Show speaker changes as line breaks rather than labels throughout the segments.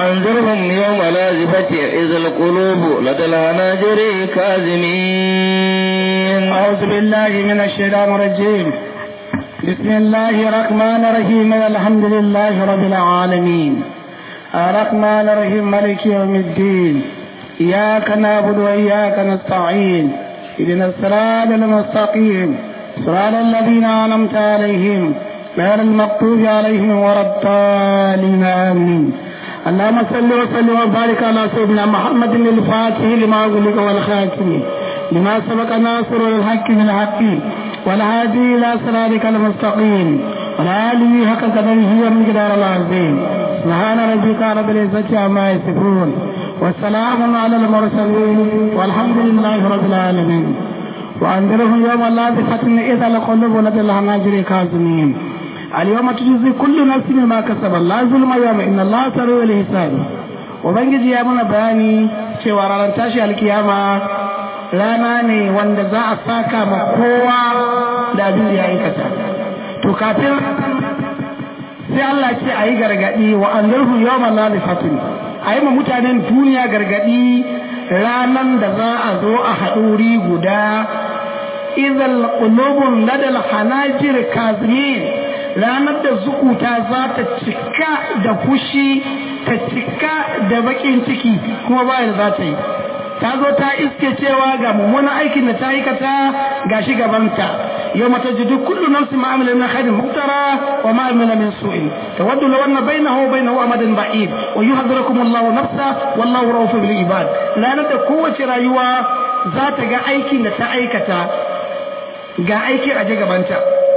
وأنذرهم يوم لازفة إذ القلوب لدى الهناجر كاظمين
أعوذ بالله من الشيطان الرجيم بسم الله الرحمن الرحيم الحمد لله رب العالمين الرحمن الرحيم مالك يوم الدين إياك نعبد وإياك نستعين اهدنا الصراط المستقيم صراط الذين أنعمت عليهم غير المغضوب عليهم ولا الضالين آمين اللهم صل وسلم وبارك على سيدنا محمد الفاتح لما أغلق والخاتم لما سبق ناصر الحق بالحق والهادي إلى صراطك المستقيم والآله حق قدره ومقدار العظيم سبحان ربك رب العزة عما يصفون والسلام على المرسلين والحمد لله رب العالمين وأنذرهم يوم اللازفة إذا القلوب لدى الحناجر كاظمين اليوم تجزي كل نفس ما كسب لا ظلم يوم إن الله سريع الحساب ubangiji ya mana bayani cewa ranar tashi alkiyama rana ne wanda za a saka ma kowa da abin da ya aikata to kafin sai Allah ce a yi gargaɗi wa an zarhu yawon lalifatin a yi ma mutanen duniya gargaɗi ranan da za a zo a haɗuri guda izal qulubun ladal hanajir kazimin ranar da zukuta za ta cika da fushi ta cika da bakin ciki kuma ba da za ta yi ta zo ta iske cewa ga mummunan aikin da ta aikata ga shi gabanta yau mata jidu kullu nafsi ma'amila min khairin muktara wa ma'amila min su'in tawaddu law anna bainahu wa bainahu amadan ba'id wa yuhadhirukum Allahu nafsa wallahu ra'ufun bil ibad ranar da kowace rayuwa za ta ga aikin da ta aikata ga aikin aje gabanta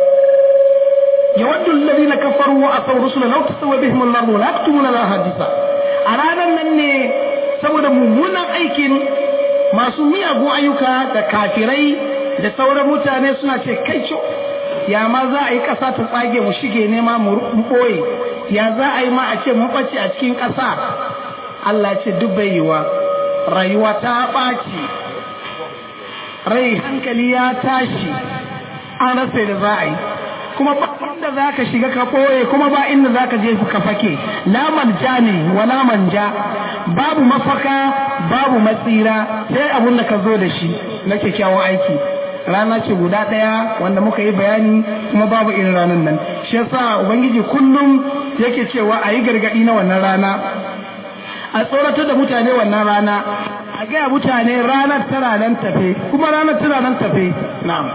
يود الذين كفروا وأصوا الرسل لو تسوى بهم الأرض ولا يكتمون لها حديثا أرانا من saboda mummunan aikin masu miyagun ayyuka da kafirai da sauran mutane suna ce kai co ya ma za a yi ƙasa ta tsage mu shige nema mu ɓoye ya za a yi ma a ce mu ɓace a cikin ƙasa Allah ce duk bai yiwa rayuwa ta ɓaci rai hankali ya tashi an rasa da za a yi kuma ba inda za ka shiga ka ɓoye kuma ba inda za ka je ka fake la manja ne wala manja babu mafaka babu matsira sai abun da ka zo da shi na kyakkyawan aiki rana ce guda ɗaya wanda muka yi bayani kuma babu irin ranar nan shi yasa ubangiji kullum yake cewa a yi gargaɗi na wannan rana a tsoratar da mutane wannan rana a gaya mutane ranar tana nan tafe kuma ranar tana nan tafe na'am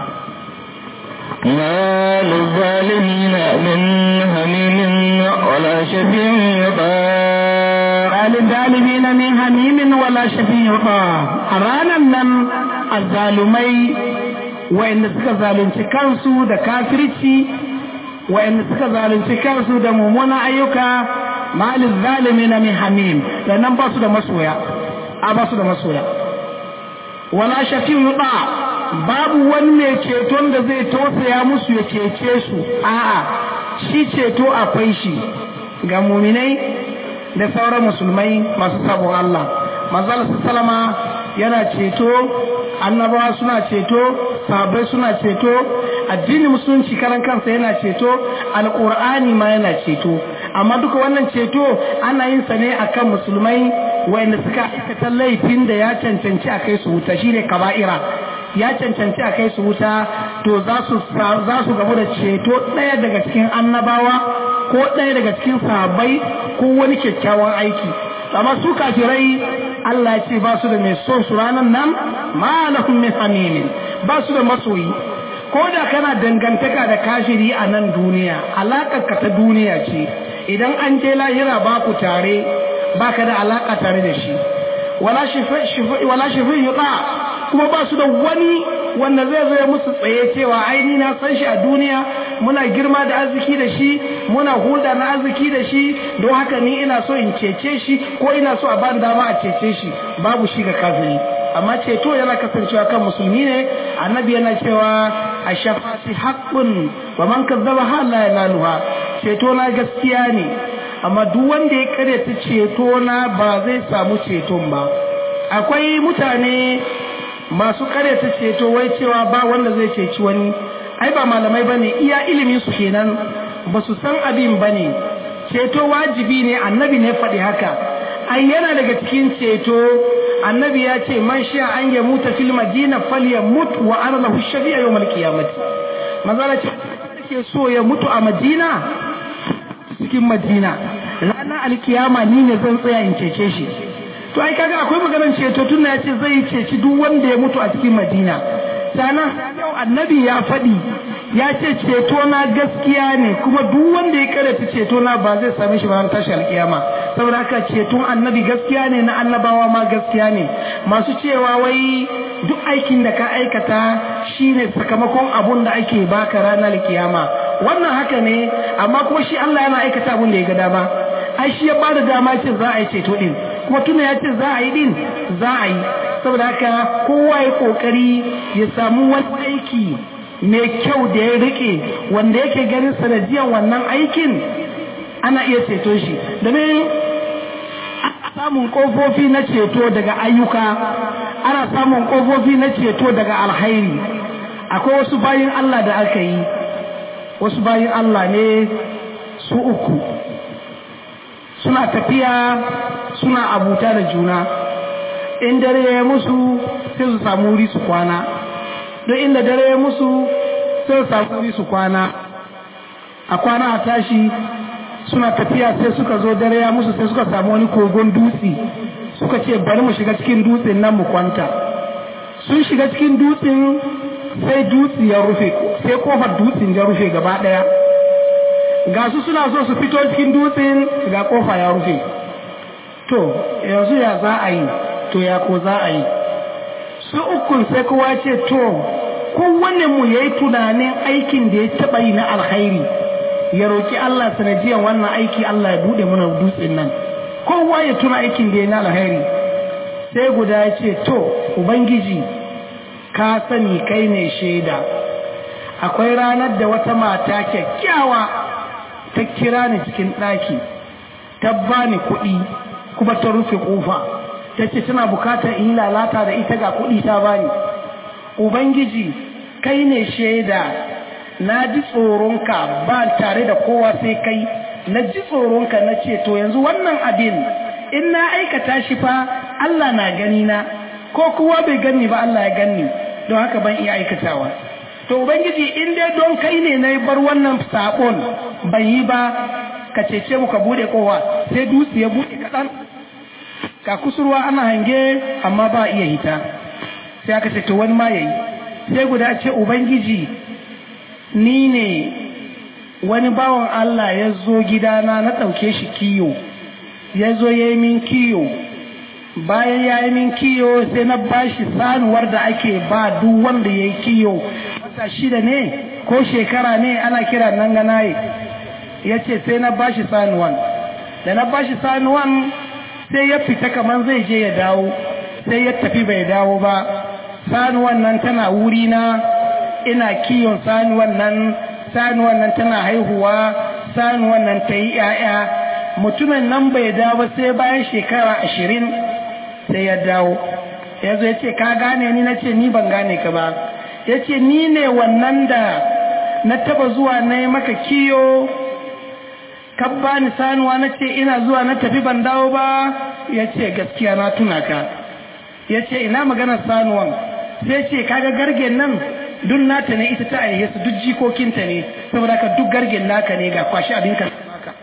ما للظالمين من هميم ولا شفيع يطاع
ما للظالمين من هميم ولا شفيع يطاع رانا nan azzalumai wa'anda suka zalunci kansu da kafirci wa'anda suka zalunci kansu da mummunan ayyuka malin zalimi na min hamim da nan ba su da masoya a ba su da masoya wala shafi yuɗa babu wani mai ceton da zai tausaya musu ya cece su a'a shi ceto akwai shi ga muminai da sauran musulmai masu sabon Allah manzal salama yana ceto annabawa suna ceto sahabbai suna ceto addinin musulunci karan kansa yana ceto alqur'ani ma yana ceto amma duka wannan ceto ana yin sa ne akan musulmai wanda suka aikata laifin da ya cancanci a kai su wuta shine kaba'ira ya cancanci a kai su wuta to za su gamu da ceto ɗaya daga cikin annabawa ko ɗaya daga cikin sahabbai ko wani kyakkyawan aiki amma su kafirai Allah ce ba su da mai son su ranar nan ma lahum min hamimin ba su da masoyi ko da kana dangantaka da kashiri a nan duniya alaƙar ka ta duniya ce idan an je lahira ba ku tare baka da alaƙa tare da shi wala shafi yuɗa kuma ba su da wani wanda zai zo ya musu tsaye cewa aini na san shi a duniya muna girma da arziki da shi muna hulɗa na arziki da shi don haka ni ina so in cece shi ko ina so a bani dama a cece shi babu shi ga kafiri amma ceto yana kasancewa kan musulmi ne annabi yana cewa a shafati haqqun wa man kazzaba ha la yanaluha ceto na gaskiya ne amma duk wanda ya karyata ceto na ba zai samu ceton ba akwai mutane masu karyata ceto wai cewa ba wanda zai ceci wani ai ba malamai bane iya ilimin su kenan ba su san abin bane ceto wajibi ne annabi ne faɗi haka ai yana daga cikin ceto annabi ya ce man sha an ya muta fil madina falyamut wa ana lahu shafi'a yawmal qiyamati manzala ce ke so ya mutu a madina cikin madina ranar alkiyama ni ne zan tsaya in cece shi to ai kaga akwai maganar ceto tun ya ce zai ceci duk wanda ya mutu a cikin madina sannan yau annabi ya faɗi ya ce ceto na gaskiya ne kuma duk wanda ya karanta ceto na ba zai same shi ba tashi alkiyama saboda haka ceton annabi gaskiya ne na annabawa ma gaskiya ne masu cewa wai duk aikin da ka aikata shine sakamakon abun da ake baka ranar kiyama wannan haka ne amma kuma shi Allah yana aikata abun da ya ga dama ai shi ya bada dama ce za a yi ceto din kuma tuna ya ce za a yi din za a yi saboda haka kowa ya kokari ya samu wani aiki mai kyau da ya rike wanda yake ganin sanadiyan wannan aikin ana iya ceto shi domin samun kofofi na ceto daga ayyuka ana samun kofofi na ceto daga alhairi akwai wasu bayin Allah da aka yi wasu bayin Allah ne su uku suna tafiya suna abuta da juna in dare ya musu sai su samu wuri su kwana don inda dare ya musu sai su samu wuri su kwana a kwana a tashi suna tafiya sai suka zo dare ya musu sai suka samu wani kogon dutse suka ce bari mu shiga cikin dutsen nan mu kwanta sun shiga cikin dutsen sai dutse ya rufe sai kofar dutsen ya rufe gaba daya ga su suna so su fito cikin dutsen ga kofa ya rufe to yanzu ya za a yi to ya ko za a yi su ukun sai kowa ce to kowanne mu yayi tunanin aikin da ya taba yi na alkhairi ya roki Allah sanadiyan wannan aiki Allah ya bude mana dutsen nan kowa ya tuna aikin da ya na alkhairi sai guda ya ce to ubangiji ka sani kai ne shaida akwai ranar da wata mata kyakkyawa ta kira ni cikin ɗaki ta bani kuɗi kuma ta rufe ƙofa ta ce tana bukatar in lalata da ita ga kuɗi ta bani ubangiji kai ne shaida na ji tsoronka ba tare da kowa sai kai na ji tsoronka na ce to yanzu wannan abin in na aikata shi fa Allah na gani na ko kowa bai gani ba Allah ya gani don haka ban iya aikatawa to ubangiji in dai don kai ne na bar wannan sakon ban yi ba ka cece mu ka bude kowa sai dutse ya bude kaɗan ka kusurwa ana hange amma ba iya hita sai aka ce to wani ma yayi sai guda ce ubangiji ni ne wani bawan Allah ya zo gidana na ɗauke shi kiyo ya zo ya yi min kiyo bayan ya yi min kiyo sai na bashi sanuwar da ake ba duk wanda ya yi kiyo wata shida ne ko shekara ne ana kira nan ganaye ya ce sai na bashi sanuwan da na bashi sanuwan sai ya fita kamar zai je ya dawo sai ya tafi bai dawo ba sanuwan nan tana wuri na ina kiyon sanuwan nan sanuwan nan tana haihuwa sanuwan nan ta yi 'ya'ya mutumin nan bai dawo sai bayan shekara ashirin sai ya dawo ya zo ya ce ka gane ni na ce ni ban gane ka ba ya ce ni ne wannan da na taba zuwa na yi maka kiyo ka bani sanuwa na ce ina zuwa na tafi ban dawo ba ya ce gaskiya na tuna ka ya ce ina maganar sanuwan sai ce kaga gargen nan duk nata ne ita ta aihe su duk jikokinta ne saboda ka duk gargen naka ne ga kwashi abin ka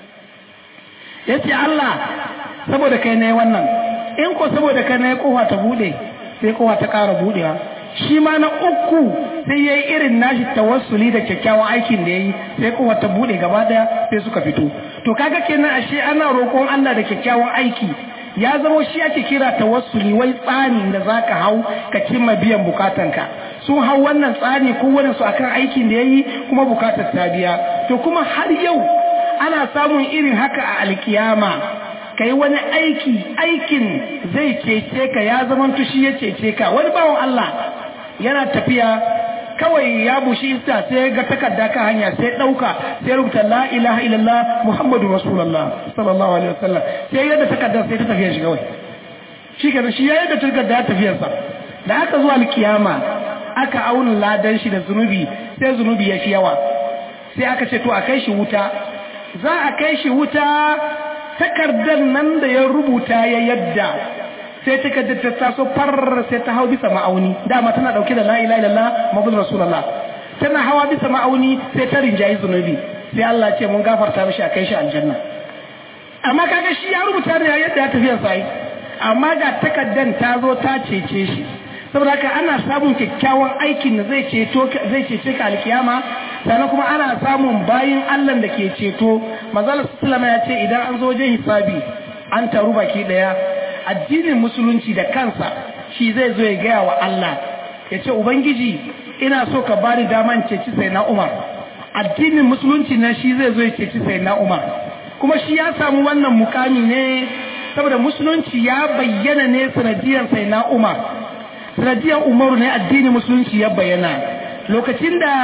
ya ce Allah saboda kai ne wannan in ko saboda kai ne kofa ta bude sai kofa ta ƙara budewa shi ma na uku sai ya yi irin nashi tawassuli da kyakkyawan aikin da ya yi sai kofa ta bude gaba daya sai suka fito to kaga kenan ashe ana roƙon Allah da kyakkyawan aiki ya zama shi ake kira tawassuli wai tsani da zaka hau ka cimma biyan bukatanka sun hau wannan tsani ko wani su akan aikin da yayi kuma bukatar ta biya to kuma har yau ana samun irin haka a alkiyama kai wani aiki aikin zai cece ka ya zama tushi ya cece ka wani bawan Allah yana tafiya kawai ya bushi iska sai ga takarda kan hanya sai dauka sai rubuta la ilaha illallah muhammadu rasulullah sallallahu alaihi wasallam sai yadda takardar sai ta tafiya shi kawai shi kenan shi yayin da takardar ya tafiyar sa da aka zuwa alkiyama aka auna ladan shi da zunubi sai zunubi ya fi yawa sai aka ce to a kai shi wuta za a kai shi wuta takardar nan da ya rubuta ya yadda sai takardar ta taso far sai ta hau bisa ma'auni dama tana dauke da la ilaha illallah muhammadu rasulullah tana hawa bisa ma'auni sai ta rinjayi zunubi sai Allah ce mun gafarta mishi a kai shi aljanna amma kaga shi ya rubuta ne yadda ya tafiya sai amma ga takaddan ta zo ta cece shi saboda haka ana samun kyakkyawan aikin da zai ceto zai cece ka alkiyama sannan kuma ana samun bayin Allah da ke ceto manzala sallama ya ce idan an zo wajen hisabi an taru baki daya addinin musulunci da kansa shi zai zo ya gaya wa Allah ya ce ubangiji ina so ka bani daman ceci sai na Umar addinin musulunci na shi zai zo ya ceci sai na Umar kuma shi ya samu wannan mukami ne saboda musulunci ya bayyana ne sanadiyar sai na Umar sanadiyar Umaru ne addinin musulunci ya bayyana lokacin da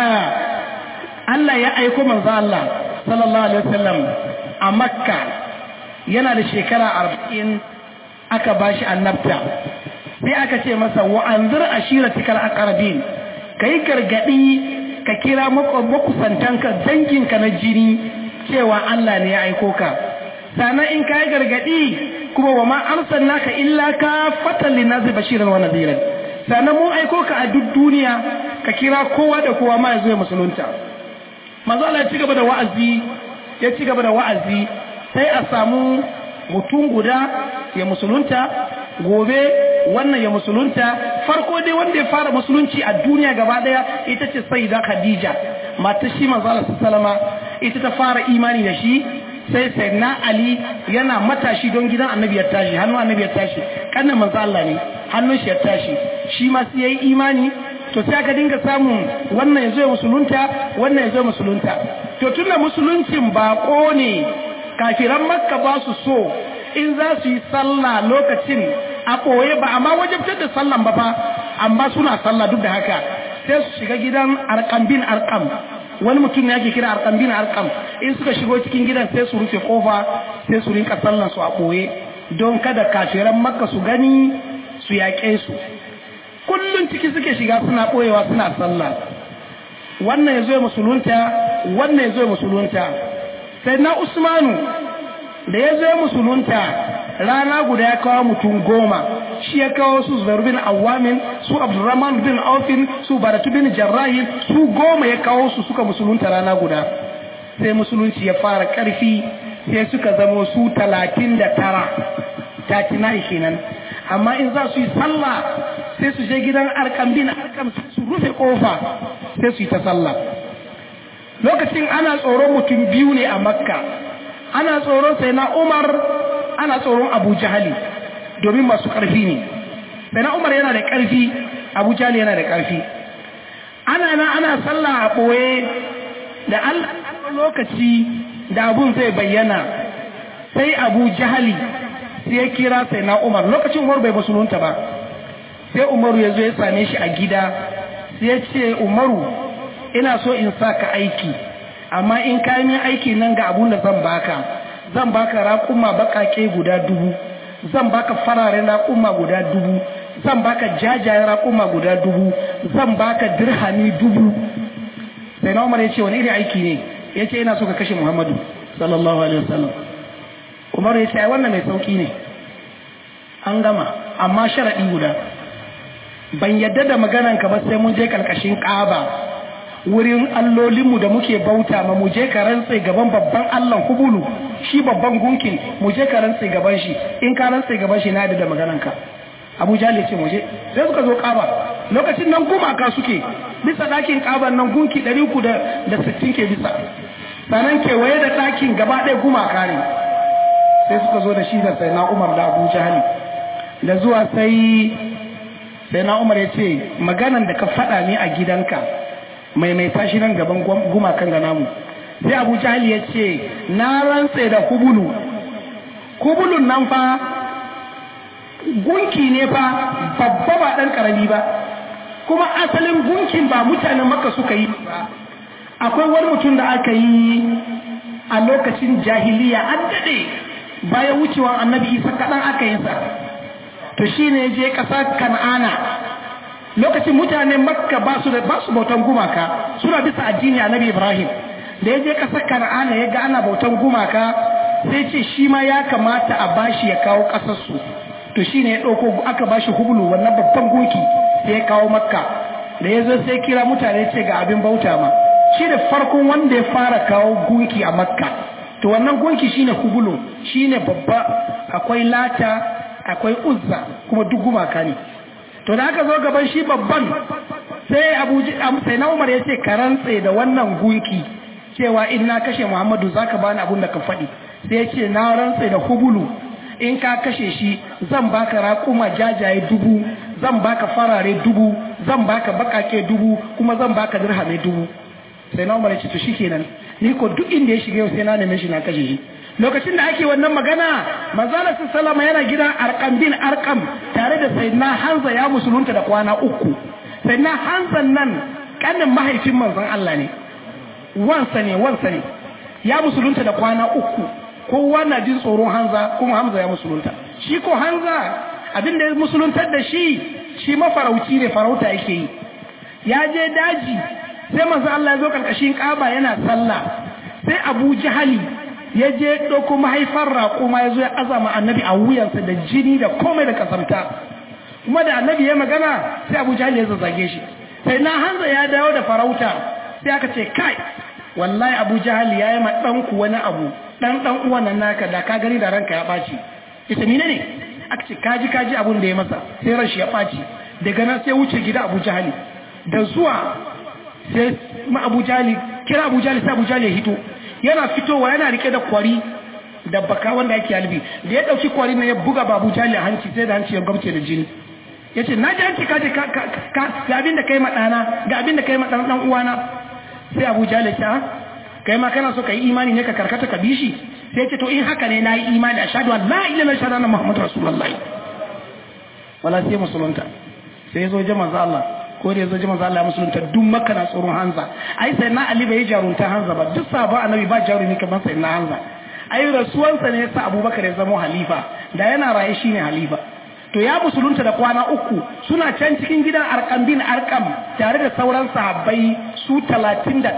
Allah ya aiko manzo Allah sallallahu alaihi wasallam a Makka yana da shekara arba'in aka bashi annabta sai aka ce masa wa anzir ashiratikal aqrabin kai gargadi ka kira makusantanka danginka na jini cewa Allah ne ya aiko ka sannan in kai gargadi kuma wa ma arsalnaka illa ka fatan linnazi bashiran wa nadiran sannan mun aiko ka a duk duniya ka kira kowa da kowa ma ya zo ya musulunta manzo Allah ya ci gaba da wa'azi ya ci gaba da wa'azi sai a samu mutum guda ya musulunta gobe wannan ya musulunta farko dai wanda ya fara musulunci a duniya gaba daya ita ce sayyida khadija matar shi manzo Allah sallama ita ta fara imani da shi sai sayyidina ali yana matashi don gidan annabi ya tashi hannun annabi ya tashi kannan manzo Allah ne hannun shi ya tashi shi ma sai yayi imani to sai aka dinga samun wannan ya zo ya musulunta wannan ya zo musulunta to tunda musuluncin bako ne kafiran makka ba su so in za su yi sallah lokacin a ɓoye ba amma wajabtar da sallan ba fa amma suna sallah duk da haka sai su shiga gidan arkam bin arkam wani mutum ne ake kira arkam bin arkam in suka shigo cikin gidan sai su rufe kofa sai su rinka sallan su a ɓoye don kada kafiran makka su gani su yaƙe su kullum ciki suke shiga suna ɓoyewa suna sallah wannan ya zo musulunta wannan ya zo musulunta sai na usmanu da ya zo musulunta rana guda ya kawo mutum goma shi ya kawo su zubair bin awamin su abdurrahman bin aufin su baratu bin jarrahi su goma ya kawo su suka musulunta rana guda sai musulunci ya fara karfi sai suka zamo su talatin da tara tatina kenan amma in za su yi sallah sai su je gidan arkam bin arkam su rufe kofa sai su yi ta sallah lokacin ana tsoron mutum biyu ne a makka ana tsoron sai na umar ana tsoron abu jahali domin masu ƙarfi ne sai na umar yana da ƙarfi abu jahali yana da ƙarfi ana na ana sallah a ɓoye da allah lokaci da abun zai bayyana sai abu jahali sai ya kira sai na umar lokacin umar bai musulunta ba sai umaru ya zo ya same shi a gida sai ya ce umaru ina so in sa ka aiki amma in ka yi aiki nan ga abun da zan baka zan baka raƙuma baƙaƙe guda dubu zan baka fararen raƙuma guda dubu zan baka jajayen raƙuma guda dubu zan baka dirhami dubu sai na umar ya ce wani irin aiki ne ya ce ina so ka kashe muhammadu sallallahu alaihi wasallam umar ya ce ai wannan mai sauki ne an gama amma sharaɗi guda ban yadda da maganarka ba sai mun je ƙarƙashin ƙaba wurin allolinmu da muke bauta ma mu je ka rantse gaban babban Allah kubulu shi babban gunkin mu je ka rantse gaban shi in ka rantse gaban shi na da da magananka Abu Jahl ce mu je sai suka zo Kaaba lokacin nan gumaka suke bisa dakin Kaaban nan gunki 360 ke bisa sanan kewaye da dakin gaba ɗaya gumaka ne sai suka zo da shi da sai na Umar da Abu Jahl da zuwa sai sai na Umar ya ce maganan da ka faɗa ne a gidanka maimaita shi nan gaban gumakan ga namu sai abu jahili ya ce na rantse da kubulu kubulun nan fa gunki ne fa babba ba ɗan ƙarami ba kuma asalin gunkin ba mutanen maka suka yi ba akwai wani mutum da aka yi a lokacin jahiliya an daɗe bayan wucewa annabi isa kaɗan aka yi sa to shi ne je ƙasa kan'ana lokacin mutanen makka ba su da ba su bautan gumaka suna bisa addini annabi ibrahim da ya je kasar kana'ana ya ga ana bautan gumaka sai ce shi ma ya kamata a bashi ya kawo ƙasarsu to shi ne ya ɗauko aka bashi hubulu wannan babban gunki sai ya kawo makka da ya zo sai kira mutane ce ga abin bauta ma shi da farkon wanda ya fara kawo gunki a makka to wannan gunki shine hubulu shine babba akwai lata akwai uzza kuma duk gumaka ne to da aka zo gaban shi babban sai abu sai na umar ya ce ka rantse da wannan gunki cewa in na kashe muhammadu zaka bani abun da ka faɗi sai ya ce na rantse da hubulu in ka kashe shi zan baka raƙuma jajaye dubu zan baka farare dubu zan baka baƙaƙe dubu kuma zan baka dirhame dubu sai na umar ya ce to shikenan ni ko duk inda ya shiga yau sai na neme shi na kashe shi lokacin da ake wannan magana manzala sallama yana gidan arkam bin arkam tare da sayyidina hanza ya musulunta da kwana uku sayyidina hanzan nan kanin mahaifin manzon Allah ne wansa ne wansa ne ya musulunta da kwana uku kowa na jin tsoron hanza kuma hamza ya musulunta shi ko hanza abin da ya musuluntar da shi shi mafarauci ne farauta yake yi ya je daji sai manzo Allah ya zo karkashin kaba yana sallah sai Abu Jahali ya je ɗauko mahaifar raƙuma ya zo ya azama annabi a wuyansa da jini da komai da kasamta kuma da annabi ya magana sai Abu Jahali ya zazzage shi sai na hanza ya dawo da farauta sai aka ce kai wallahi Abu Jahali ya yi ma ɗanku wani abu ɗan ɗan uwan nan naka da ka gani da ranka ya ɓaci ita mine ne aka ce kaji kaji abun da ya masa sai ran shi ya ɓaci daga nan sai wuce gida Abu Jahali da zuwa sai ma Abu Jahali kira Abu Jahali sai Abu Jahali ya hito yana fitowa yana rike da kwari da baka wanda yake halbi da ya dauki kwari na ya buga babu jali a hanci sai da hanci ya gamce da jini yace na ji hanci kaje ka ga abin da kai ma dana ga abin da kai ma dan dan uwana sai Abu Jali ta kai ma kana so kai imani ne ka karkata ka bishi sai yace to in haka ne nayi imani ashhadu an la ilaha illallah shahada muhammadur rasulullah wala sai musulunta sai ya zo jama'a Allah ko da yazo jama'a Allah ya musulunta duk makka na tsoron Hanza ai sai na Ali bai jarunta Hanza ba duk sabon annabi ba jarumi kamar sai na Hanza ai rasuwansa ne yasa Abubakar ya zama halifa da yana raye shine halifa to ya musulunta da kwana uku suna can cikin gidan Arqam bin Arqam tare da sauran sahabbai su 39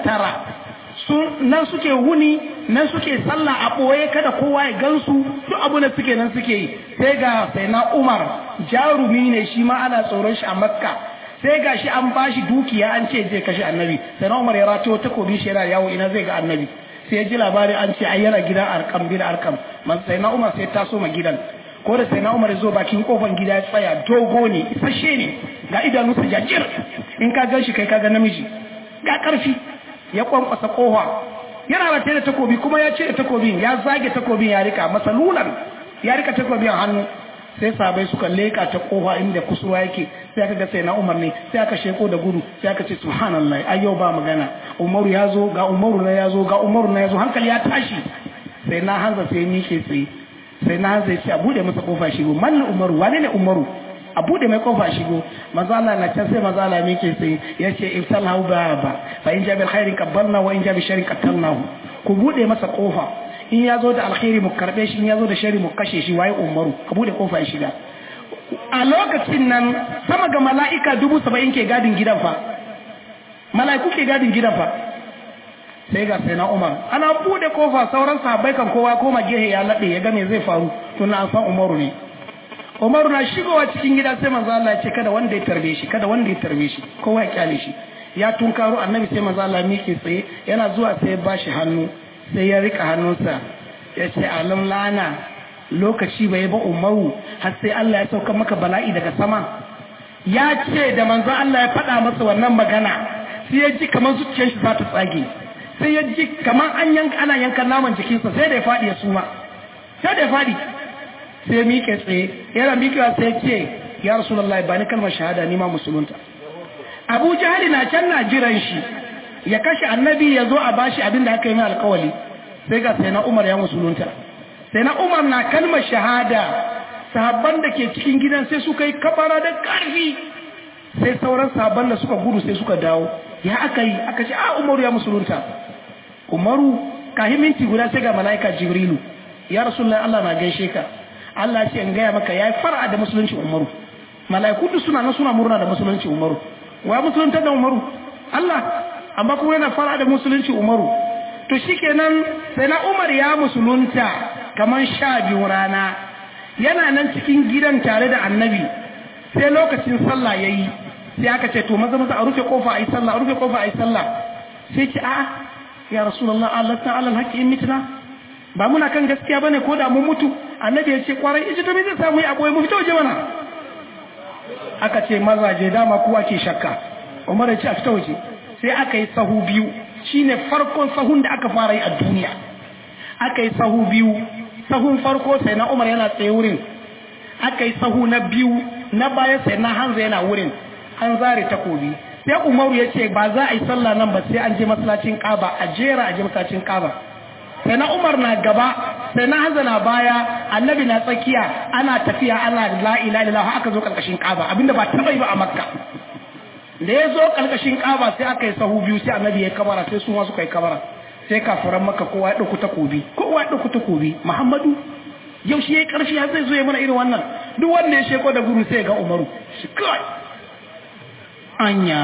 sun nan suke wuni nan suke sallah a ɓoye kada kowa ya gansu duk abu da suke nan suke yi sai ga sai na Umar jarumi ne shi ma ana tsoron shi a Makka sai ga shi an bashi dukiya an ce zai kashe annabi sai na umar ya rato takobi shi yana yawo ina zai ga annabi sai ya ji labari an ce ai yana gidan arkam bin arkam man sai na umar sai taso ma gidan ko da sai na umar ya zo bakin kofan gida ya tsaya dogo ne isasshe ne ga idanunsa jajir in ka gan shi kai ka ga namiji ga karfi ya kwankwasa kofa yana rataye da takobi kuma ya ce da takobin ya zage takobin ya rika masalulan ya rika takobin a hannu sai sabai suka leka ta kofa inda kusurwa yake sai aka ga sai na umar ne sai aka sheko da gudu sai aka ce subhanallah ai yau ba magana umaru ya zo ga umaru na ya zo ga umaru na ya zo hankali ya tashi sai na hanza sai ni ke tsaye sai na hanza ya ce a bude masa kofa shigo manna umaru wane ne umaru a bude mai kofa shigo manzo Allah na can sai manzo Allah me ke tsaye ya ce iftalahu ba ba fa in jabil khairin qabbalna wa in jabil sharrin qatalnahu ku bude masa kofa in ya zo da alkhairi mu karbe shi in ya zo da shari mu kashe shi waye umaru ka bude kofa ya shiga a lokacin nan sama ga mala'ika dubu saba'in ke gadin gidan fa mala'iku ke gadin gidan fa sai ga sai na umar ana bude kofa sauran sahabbai kan kowa koma gehe ya laɗe ya ga me zai faru tun an san umaru ne umaru na shigowa cikin gida sai manzo Allah ya ce kada wanda ya tarbe shi kada wanda ya tarbe shi kowa ya kyale shi ya tunkaro annabi sai manzo Allah miƙe tsaye yana zuwa sai ya bashi hannu sai ya rika hannunsa ya ce alam lana lokaci bai ba umaru har sai Allah ya sauka maka bala'i daga sama ya ce da manzo Allah ya faɗa masa wannan magana sai ya ji kamar zuciyar shi za ta tsage sai ya ji kamar an yanka ana yankan naman jikinsa sai da ya faɗi ya suma sai da ya faɗi sai miƙe tsaye yana miƙewa sai ce ya rasulullahi ba ni kalmar shahada ni ma musulunta abu jahali na can na jiran shi ya kashe annabi ya zo a bashi abin da aka yi mai alkawali sai ga sai na umar ya musulunta sai na umar na kalmar shahada sahabban da ke cikin gidan sai suka yi kabara da ƙarfi sai sauran sahabban da suka gudu sai suka dawo ya aka yi aka ce a umaru ya musulunta umaru kahin minti guda sai ga mala'ika jibrilu ya rasulullahi Allah na gaishe ka Allah ce in gaya maka yayi fara da musulunci umaru mala'iku duk suna nan suna murna da musulunci umaru wa musulunta da umaru Allah amma kuma yana fara da musulunci umaru to shikenan sai na umar ya musulunta kamar sha biyu rana yana nan cikin gidan tare da annabi sai lokacin sallah ya yi sai aka ce to maza maza a rufe kofa a yi sallah a rufe kofa a yi sallah sai ce a'a ya rasulullah Allah ta alal haƙƙi in mitna ba muna kan gaskiya bane ko da mun mutu annabi ya ce kwarai ita to me zai samu yi aboye mu fita waje mana aka ce mazaje dama kowa ke shakka Umar ya ce a fita waje sai aka yi sahu biyu shine farkon sahun da aka fara yi a duniya aka yi sahu biyu sahun farko sai na Umar yana tsaye wurin aka yi sahu na biyu na baya sai na Hanza yana wurin an zare takobi sai Umaru ya ce ba za a yi sallah nan ba sai an je masallacin Kaaba a jera a je masallacin Kaaba sai na Umar na gaba sai na Hanza na baya Annabi na tsakiya ana tafiya ana la ilaha illallah aka zo karkashin Kaaba abinda ba taba yi ba a Makka da ya zo karkashin Kaaba sai aka yi sahu biyu sai Annabi ya kabara sai su ma suka yi kabara sai kafiran Makka kowa ya dauki takobi kowa ya dauki takobi Muhammadu yau shi yayi karfi har zai zo ya mana irin wannan duk wanda ya sheko da guru sai ga Umaru shi kai anya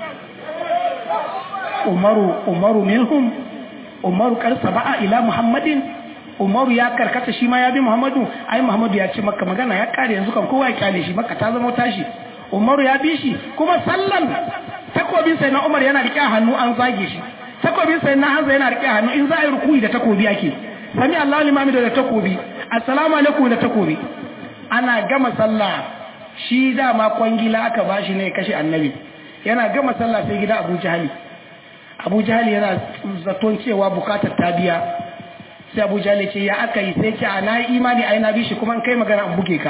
Umaru Umaru minhum Umaru kar saba'a ila Muhammadin Umaru ya karkata shi ma ya bi Muhammadu ai Muhammadu ya ce maka magana ya kare yanzu kan kowa ya kyale shi maka ta zama tashi Umaru ya bi shi kuma sallan takobin sai na Umar yana rike hannu an zage shi takobin sai na Hamza yana rike hannu in za a yi rukuyi da takobi ake sami Allahu limami da takobi assalamu alaikum da takobi ana gama sallah shi dama kwangila aka bashi ne kashe annabi yana gama sallah sai gida Abu Jahali Abu Jahali yana zaton cewa bukatar ta biya sai Abu Jahali ce ya aka yi sai ce ana imani ai na bi shi kuma in kai magana an buge ka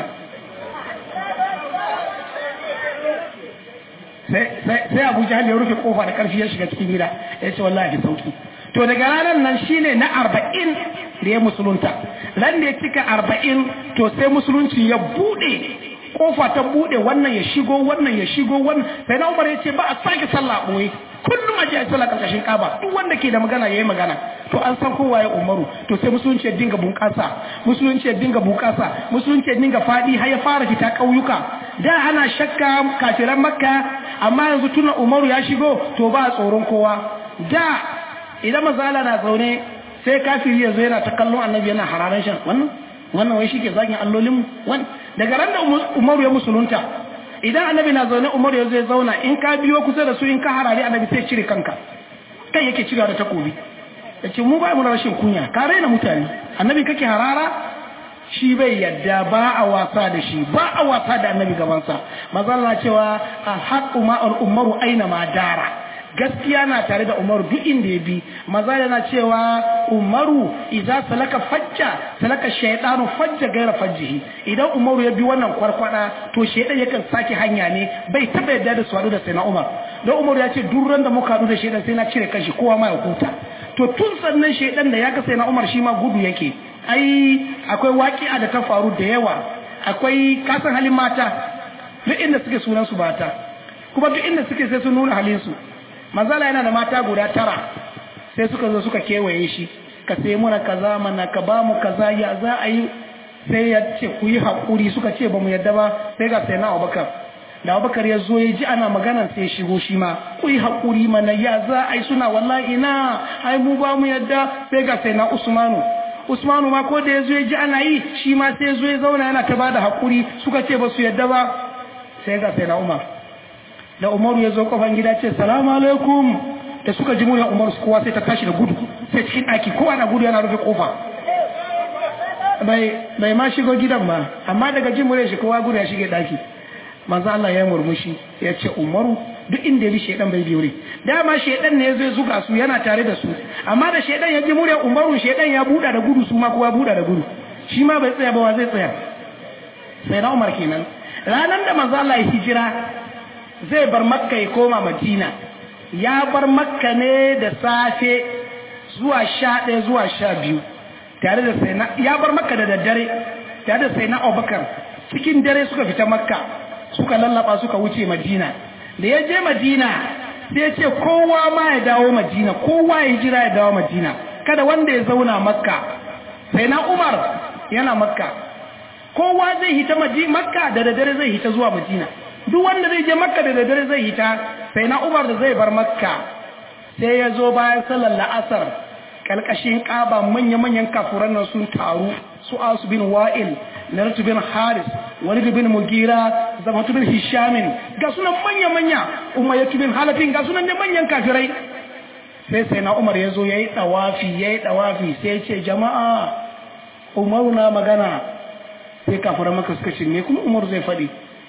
sai Abu Jahali ya rufe kofa da karfi ya shiga cikin gida ya ce wallahi sauki to daga ranar nan shine na arba'in da ya musulunta ran da ya cika arba'in to sai musulunci ya bude kofa ta bude wannan ya shigo wannan ya shigo wannan sai na umar ya ce ba a sake sallah boye kullum a je a sallah karkashin kaba duk wanda ke da magana yayi magana to an san kowa ya umaru to sai musulunci ya dinga bunƙasa musulunci ya dinga bunƙasa musulunci ya dinga fadi har ya fara fita ƙauyuka da ana shakka kafiran makka amma yanzu tuna umaru ya shigo to ba tsoron kowa da idan mazala na zaune sai kafiri ya zo yana ta kallon annabi yana hararan shan wannan wannan wai shike zagin allolin wani daga ran da umaru ya musulunta idan annabi na zaune umaru ya zo ya zauna in ka biyo kusa da su in ka harare annabi sai cire kanka kai yake cirewa da takobi ya ce mu ba mu rashin kunya ka raina mutane annabi kake harara shi bai yadda ba a wasa da shi ba a wasa da annabi gabansa mazalla cewa alhaqu ma al-umaru aina ma dara gaskiya na tare da umaru duk inda ya bi maza yana cewa umaru idan salaka fajja salaka shaydanu fajja gaira fajjihi idan umaru ya bi wannan kwarkwada to shaydan yakan sake hanya ne bai taba yadda da su hadu da sai na umar don umaru ya ce duk ran da muka hadu da shaydan sai na cire kashi kowa ma ya huta to tun sannan shaydan da ya ga sai na umar shi ma gudu yake ai akwai waƙi'a da ta faru da yawa akwai kasan halin mata duk inda suke sunan su mata kuma duk inda suke sai sun nuna halin su manzala yana da mata guda tara sai suka zo suka kewaye shi ka sai muna kaza mana ka ba mu kaza ya za a yi sai ya ce ku yi haƙuri suka ce ba mu yadda ba sai ga sai na abubakar da abubakar ya zo ya ji ana magana sai ya shigo shi ma ku yi haƙuri mana ya za a yi suna wallahi ina ai mu ba mu yadda sai ga sai na usmanu usmanu ma ko da ya zo ya ji ana yi shi ma sai ya zo ya zauna yana ta bada haƙuri suka ce ba su yadda ba sai ga sai na umar da umaru ya zo kofan gida ce salamu alaikum da suka ji muryar umaru kowa sai ta tashi da gudu sai cikin ɗaki kowa na gudu yana rufe kofa bai ma shigo gidan ba amma daga jin muryar shi kowa gudu ya shige ɗaki manzo Allah ya murmushi ya ce umaru duk inda ya bi shedan bai biyo ne dama shedan ne zai zuga su yana tare da su amma da shedan ya ji muryar umaru shedan ya buɗa da gudu su ma kowa buɗa da gudu shi ma bai tsaya ba wa zai tsaya sai na umar kenan ranar da manzo Allah ya hijira zai bar makka ya koma madina ya bar makka ne da safe zuwa sha ɗaya zuwa sha biyu tare da sai na ya bar makka da daddare tare da sai na abubakar cikin dare suka fita makka suka lallaba suka wuce madina da ya je madina sai ya ce kowa ma ya dawo madina kowa ya jira ya dawo madina kada wanda ya zauna makka sai na umar yana makka kowa zai hita makka da daddare zai hita zuwa madina duk wanda zai je makka da daddare zai hita sai na umar da zai bar makka sai ya zo bayan sallar la'asar kalkashin kaba manya-manyan kafuran nan sun taru su asu bin wa'il naratu bin haris walid bin mugira zamatu bin hishamin ga sunan manya manya umayyatu bin halafin ga sunan da manyan kafirai sai sai na umar ya zo ya yi ɗawafi ya yi ɗawafi sai ya ce jama'a umaru na magana sai kafura maka suka ce me kuma umaru zai faɗi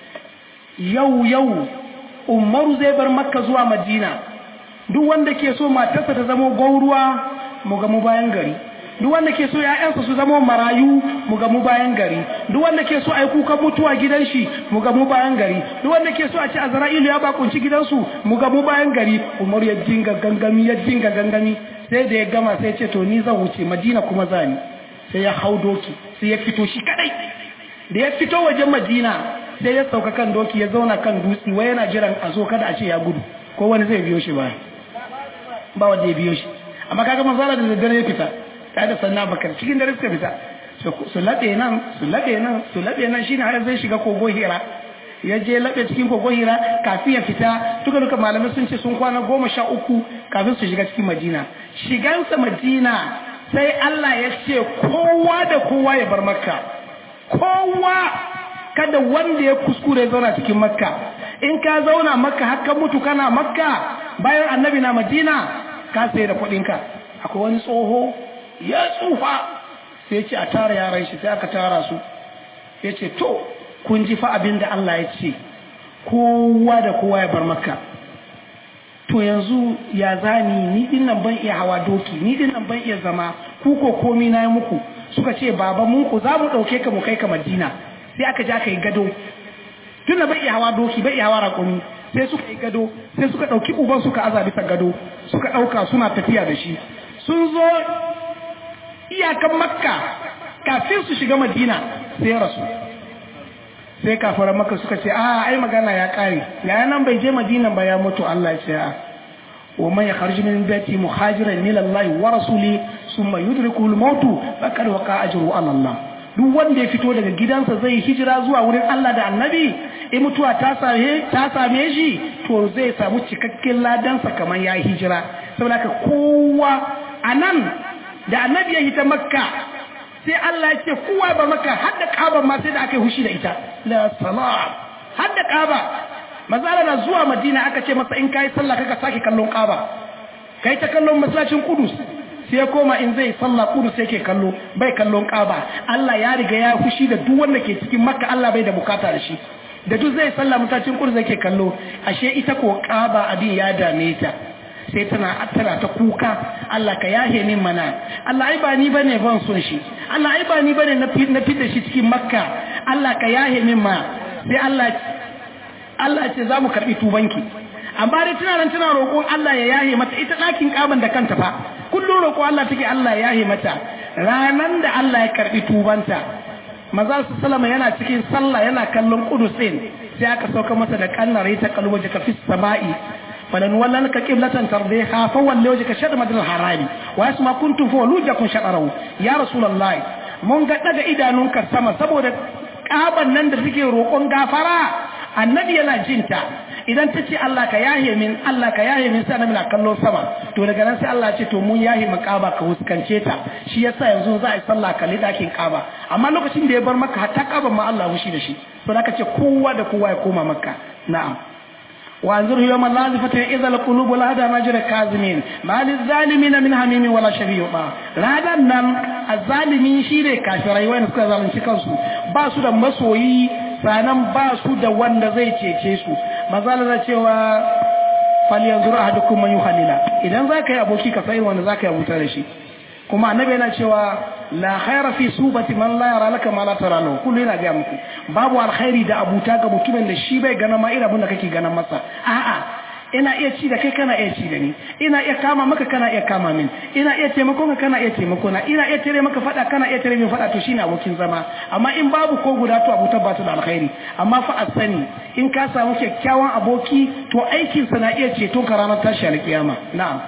yau yau umaru zai bar makka zuwa madina duk wanda ke so matarsa ta zama gauruwa mu ga mu bayan gari duk wanda ke so ‘ya'yansa su zama marayu mu ga mu bayan gari duk wanda ke so a yi kukan mutuwa gidan shi mu ga mu bayan gari duk wanda ke so a ci azra'ilu ya bakunci gidansu mu ga mu bayan gari umar ya dinga gangami ya dinga gangami sai da ya gama sai ce to ni zan wuce madina kuma zani sai ya hau doki sai ya fito shi kadai da ya fito wajen madina sai ya sauka kan doki ya zauna kan dutse wai yana jiran a zo kada a ce ya gudu ko wani zai biyo shi ba ba wanda ya biyo shi amma kaga manzala da daddare ya fita ta da sannan bakar cikin dare suka fita su laɓe nan su laɓe nan su laɓe nan shine har zai shiga kogo hira ya je laɓe cikin kogo hira kafin ya fita duka duka malamai sun ce sun kwana goma sha uku kafin su shiga cikin madina shigansa madina sai Allah ya ce kowa da kowa ya bar makka kowa kada wanda ya kuskure ya zauna cikin makka in ka zauna makka haka mutu kana makka bayan annabi na madina ka sai da kuɗinka akwai wani tsoho ya tsufa sai ce a tara yaran shi sai aka tara su ya ce to kun ji fa abin da Allah ya ce kowa da kowa ya bar makka to yanzu ya zani ni din nan ban iya hawa doki ni din nan ban iya zama ku ko komi na yi muku suka ce baba mun ku za mu ɗauke ka mu kai ka madina sai aka ja ka yi gado tun da bai iya hawa doki bai iya hawa raƙumi sai suka yi gado sai suka ɗauki uban suka aza bisa gado suka ɗauka suna tafiya da shi sun zo iyakan makka kafin su shiga madina sai ya rasu sai kafaran makka suka ce a ai magana ya ƙare ya nan bai je madina ba ya mutu Allah ya ce a wa man yakharju min baiti muhajiran ila Allah wa rasuli summa yudrikuhu al-maut faqad waqa ajru ala Allah duk wanda ya fito daga gidansa zai hijira zuwa wurin Allah da annabi in mutuwa ta same ta same shi to zai samu cikakken ladansa kamar ya hijira saboda ka kowa anan da annabi ya hita makka sai Allah ya ce kowa ba makka har da kaba ma sai da aka yi hushi da ita la salam har da kaba mazala na zuwa madina aka ce masa in kai sallah kaka sake kallon kaba kai ta kallon masallacin kudus sai ya koma in zai sallah kudu sai ke kallo bai kallon kaba Allah ya riga ya fushi da duk wanda ke cikin makka Allah bai da bukata da shi da duk zai sallah mutacin kudu zai ke kallo ashe ita ko kaba abin ya dame ta sai tana tana ta kuka Allah ka yahe min mana Allah ai ba ni bane ban son shi Allah ai ba ni bane na na fitar shi cikin makka Allah ka yahe min ma sai Allah Allah ce za mu karbi tubanki amma dai tana nan tana roƙon Allah ya yahe mata ita ɗakin kaban da kanta fa kullum roƙo Allah take Allah ya yahe mata ranan da Allah ya karbi tubanta maza su salama yana cikin sallah yana kallon kudus din sai aka sauka masa da kannare ta kalwa jaka fi sama'i falan wallan ka qiblatan tardiha fa walli wajhaka shatr madal harami wa yasma kuntum fa walujakum shatarahu ya rasulullahi mun ga daga idanunka sama saboda kaban nan da suke roƙon gafara annabi yana jinta idan ta ce Allah ka yahe min Allah ka yahe min sai annabi na kallo sama to daga nan sai Allah ce to mun yahe makaba ka huskance ta shi yasa yanzu za a yi sallah kalli dakin kaba amma lokacin da ya bar maka hatta kaban ma Allah hushi da shi to da ce kowa da kowa ya koma makka na'am وانظر يوم اللازفة إذا القلوب لا هذا مجرى كاظمين ما للظالمين من حميم ولا شفيع هذا نم الظالمين شيء كافرين وين suka zalunci kansu ba su da masoyi sanan ba su da wanda zai cece su mazala cewa fal yanzuru ahadukum man yuhallila idan zaka yi aboki ka sai wanda zaka yi abuta da shi kuma annabi yana cewa la khaira fi subati man la yara laka ma la tara lahu kullu yana ga muku babu alkhairi da abuta ga mutumin da shi bai gana ma irin abin da kake ganin masa a'a ina iya ci da kai kana iya ci da ni ina iya kama maka kana iya kama min ina iya taimako ka kana iya taimako na ina iya tare maka fada kana iya tare min fada to shine abokin zama amma in babu ko guda to abuta ba ta da alkhairi amma fa a sani in ka samu kyakkyawan aboki to aikin sa na iya ceto ka ranar tashi alkiyama na'am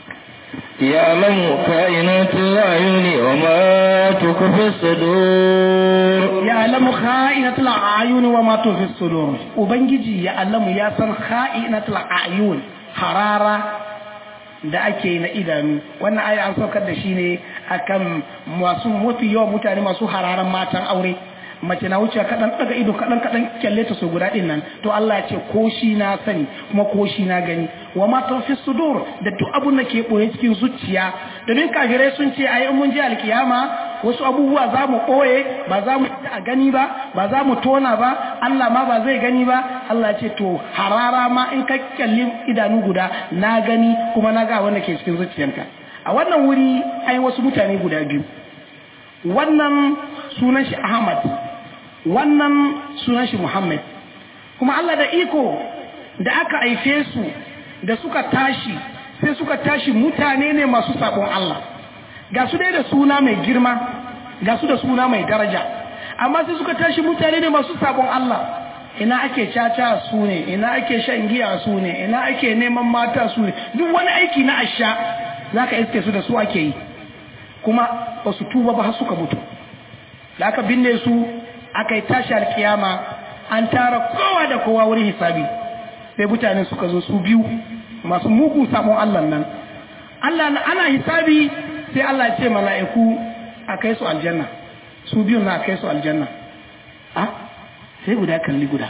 يعلم كائنات الأعين وما تخفي الصدور
يعلم خائنة الأعين وما تخفي الصدور وبنجي يعلم يا سن خائنة الأعين حرارة da ake yi na idanu wannan aya an saukar da shi ne akan masu mafi yawan mutane masu hararan matan aure mace na wuce kaɗan ɗaga ido kaɗan kaɗan kyalle ta so guda ɗin nan to Allah ce ko shi na sani kuma ko shi na gani wa ma fi sudur da duk abun da ke ɓoye cikin zuciya domin kafirai sun ce ai mun je alkiyama wasu abubuwa za mu ɓoye ba za mu a gani ba ba za mu tona ba Allah ma ba zai gani ba Allah ce to harara ma in ka kyalli idanu guda na gani kuma na ga wanda ke cikin zuciyanka a wannan wuri ai wasu mutane guda biyu wannan sunan shi Ahmad wannan sunan shi Muhammad kuma Allah da iko da aka haife su da suka tashi sai suka tashi mutane ne masu sabon Allah ga su dai da suna mai girma ga su da suna mai daraja amma sai suka tashi mutane ne masu sabon Allah ina ake caca su ne ina ake shan giya su ne ina ake neman mata su ne duk wani aiki na asha zaka iske su da su ake yi kuma ba su tuba ba har suka mutu da aka binne su aka yi tashi alkiyama an tara kowa da kowa wurin hisabi sai mutane suka zo su biyu masu mugun sabon Allah nan Allah na ana hisabi sai Allah ce mala'iku a kai su aljanna su biyun na kai su aljanna a sai guda kalli guda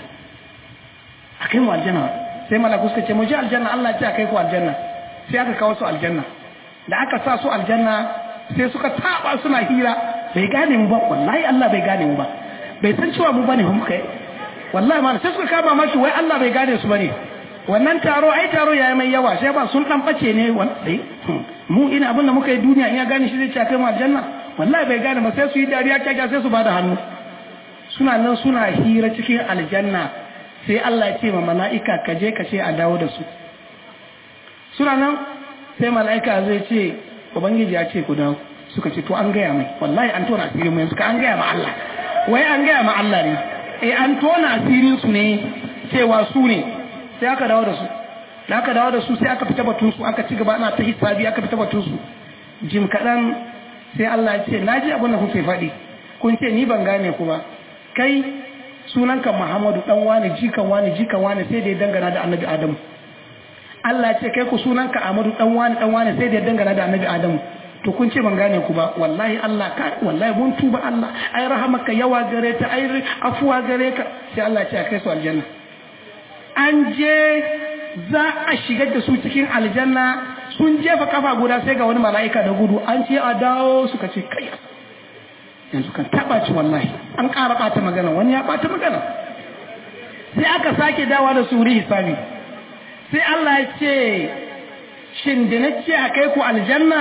a kai mu aljanna sai mala'iku suka ce mu je aljanna Allah ce a kai ku aljanna sai aka kawo su aljanna da aka sa su aljanna sai suka taba suna hira bai gane mu ba wallahi Allah bai gane mu ba bai san cewa mu bane mu kai wallahi ma sai suka kama maki wai Allah bai gane su bane wannan taro ai taro yayi mai yawa sai ba sun dan bace ne wallahi mu ina abin da muka yi duniya in ya gane shi zai ci kai mu aljanna wallahi bai gane ba sai su yi dariya kyakya sai su bada hannu suna nan suna hira cikin aljanna sai Allah ya ce ma mala'ika ka je ka ce a dawo da su suna nan sai mala'ika zai ce ubangiji ya ce ku dawo suka ce to an gaya mai wallahi an tona asirin mu yanzu ka an gaya ma Allah wai an gaya ma Allah ne eh an tona asirin su ne cewa su ne sai aka dawo da su da aka dawo da su sai aka fita batun su aka ci gaba ana ta hisabi aka fita batun su jim kaɗan sai Allah ya ce naji abin da kuke faɗi kun ce ni ban gane ku ba kai sunanka Muhammadu dan wani jikan wani jikan wani sai da ya dangana da Annabi Adamu Allah ya ce kai ku sunanka Ahmadu dan wani dan wani sai da ya dangana da Annabi Adamu to kun ce ban gane ku ba wallahi Allah ka wallahi mun tuba Allah ai rahamaka yawa gare ta ai afuwa gare ka sai Allah ya ce kai su aljanna an je za a shigar da su cikin aljanna sun jefa kafa guda sai ga wani mala'ika da gudu an ce a dawo suka ce kai yanzu kan taba ci wallahi an ƙara ɓata magana wani ya ɓata magana sai aka sake dawa da su wuri hisabi sai Allah ya ce shin da na ce a kai ku aljanna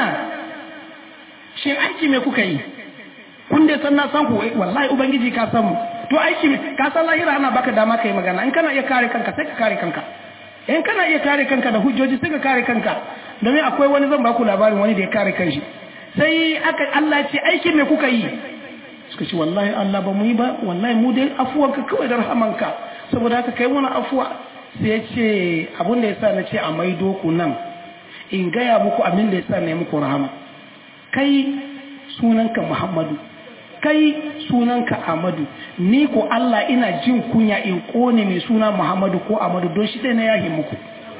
shin aiki me kuka yi kun dai san na san ku wallahi ubangiji ka san mu to aiki me ka san lahira ana baka dama kai magana in kana iya kare kanka sai ka kare kanka in kana iya kare kanka da hujjoji sai ka kare kanka domin akwai wani zan baku labarin wani da ya kare kanshi sai aka Allah ce aikin me kuka yi suka ce wallahi Allah ba mu yi ba wallahi mu dai afuwanka kawai da rahamanka saboda haka kai mana afuwa sai ya ce abin da yasa na ce a maido ku nan in gaya muku abin da yasa na yi muku rahama kai sunanka Muhammadu kai sunanka Ahmadu ni ko Allah ina jin kunya in kone mai suna Muhammadu ko Ahmadu don shi ɗaya na yahi muku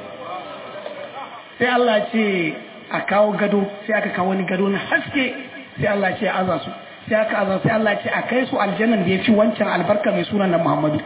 sai Allah ce a kawo gado sai aka kawo wani gado na haske sai Allah ce aza su sai aka aza sai Allah ce a kai su aljannan da ya fi wancan albarka mai sunan na Muhammadu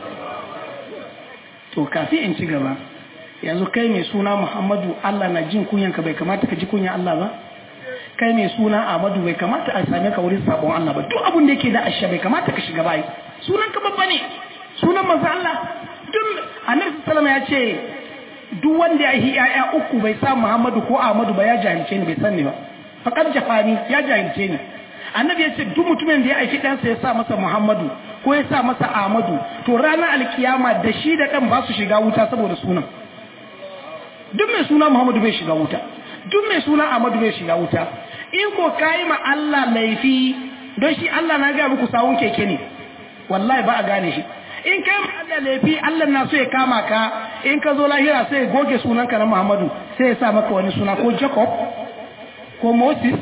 to kafin in ci gaba yanzu kai mai suna Muhammadu Allah na jin kunyanka bai kamata ka ji kunya Allah ba kai mai suna Ahmadu bai kamata a same ka wurin sabon Allah ba duk abin da yake da asha bai kamata ka shiga bai sunan ka babba ne sunan manzo Allah duk Annabi sallallahu ya ce duk wanda ya yi ƴaƴa uku bai sa Muhammadu ko Ahmadu ba ya jahilce ni bai san ni ba faqad jafani ya jahilce ni Annabi ya ce duk mutumin da ya aiki ɗansa ya sa masa Muhammadu ko ya sa masa Ahmadu to ranar alkiyama da shi da ɗan ba su shiga wuta saboda sunan duk mai suna Muhammadu bai shiga wuta duk mai suna Ahmadu bai shiga wuta in ko kai ma Allah laifi don shi Allah na ga muku sawun keke ne wallahi ba a gane shi in kai ma Allah laifi Allah na so ya kama ka in ka zo lahira sai ya goge sunanka na Muhammadu sai ya sa maka wani suna ko Jacob ko Moses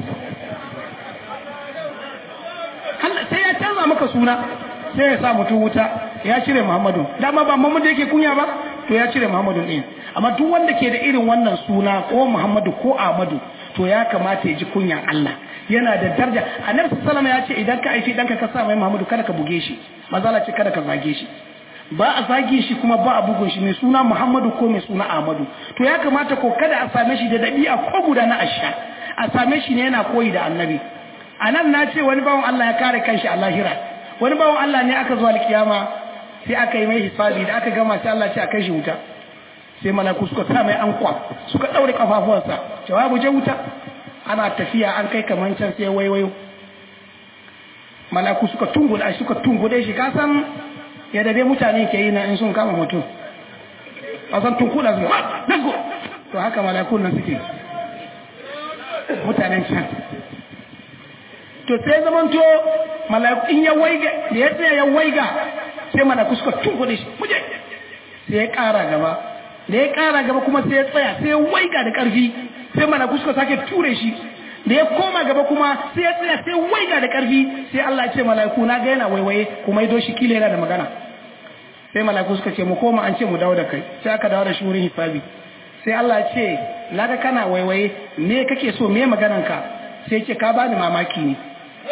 Allah sai ya canza maka suna sai ya sa mutum wuta ya cire Muhammadu dama ba Muhammadu yake kunya ba to ya cire Muhammadu ɗin amma duk wanda ke da irin wannan suna ko Muhammadu ko Ahmadu to ya kamata ya ji kunyan Allah yana da daraja annabi sallallahu ya ce idan ka aifi danka ka sa mai Muhammadu kada ka buge shi mazala ce kada ka zage shi ba a zage shi kuma ba a bugun shi mai suna Muhammadu ko mai suna Ahmadu to ya kamata ko kada a same shi da dabi'a ko guda na asha a same shi ne yana koyi da annabi anan na ce wani bawan Allah ya kare kanshi a lahira wani bawan Allah ne aka zo alkiyama sai aka yi mai hisabi da aka gama sai Allah ce a kai shi wuta sai malaku suka sa mai ankwa suka daure kafafuwansa jawabu je wuta ana tafiya an kai kaman can sai waiwayo malaku suka tunguda suka tungude shi ka san yadda dai mutane ke yi na in sun kama mutum a san tunkuda su let's go to haka malakun nan suke mutanen can to sai zaman to malaku in ya waiga da ya tsaya ya waiga sai malaku suka tunkude shi muje sai ya kara gaba da ya kara gaba kuma sai ya tsaya sai ya waiga da karfi sai malaku suka sake ture shi da ya koma gaba kuma sai ya tsaya sai waiga da karfi sai Allah ya ce mala'iku na ga yana waiwaye kuma ido shi kila yana da magana sai mala'iku suka ce mu koma an ce mu dawo da kai sai aka dawo da shi wurin hisabi sai Allah ya ce na ga kana waiwaye me kake so me maganan ka sai ya ce ka bani mamaki ne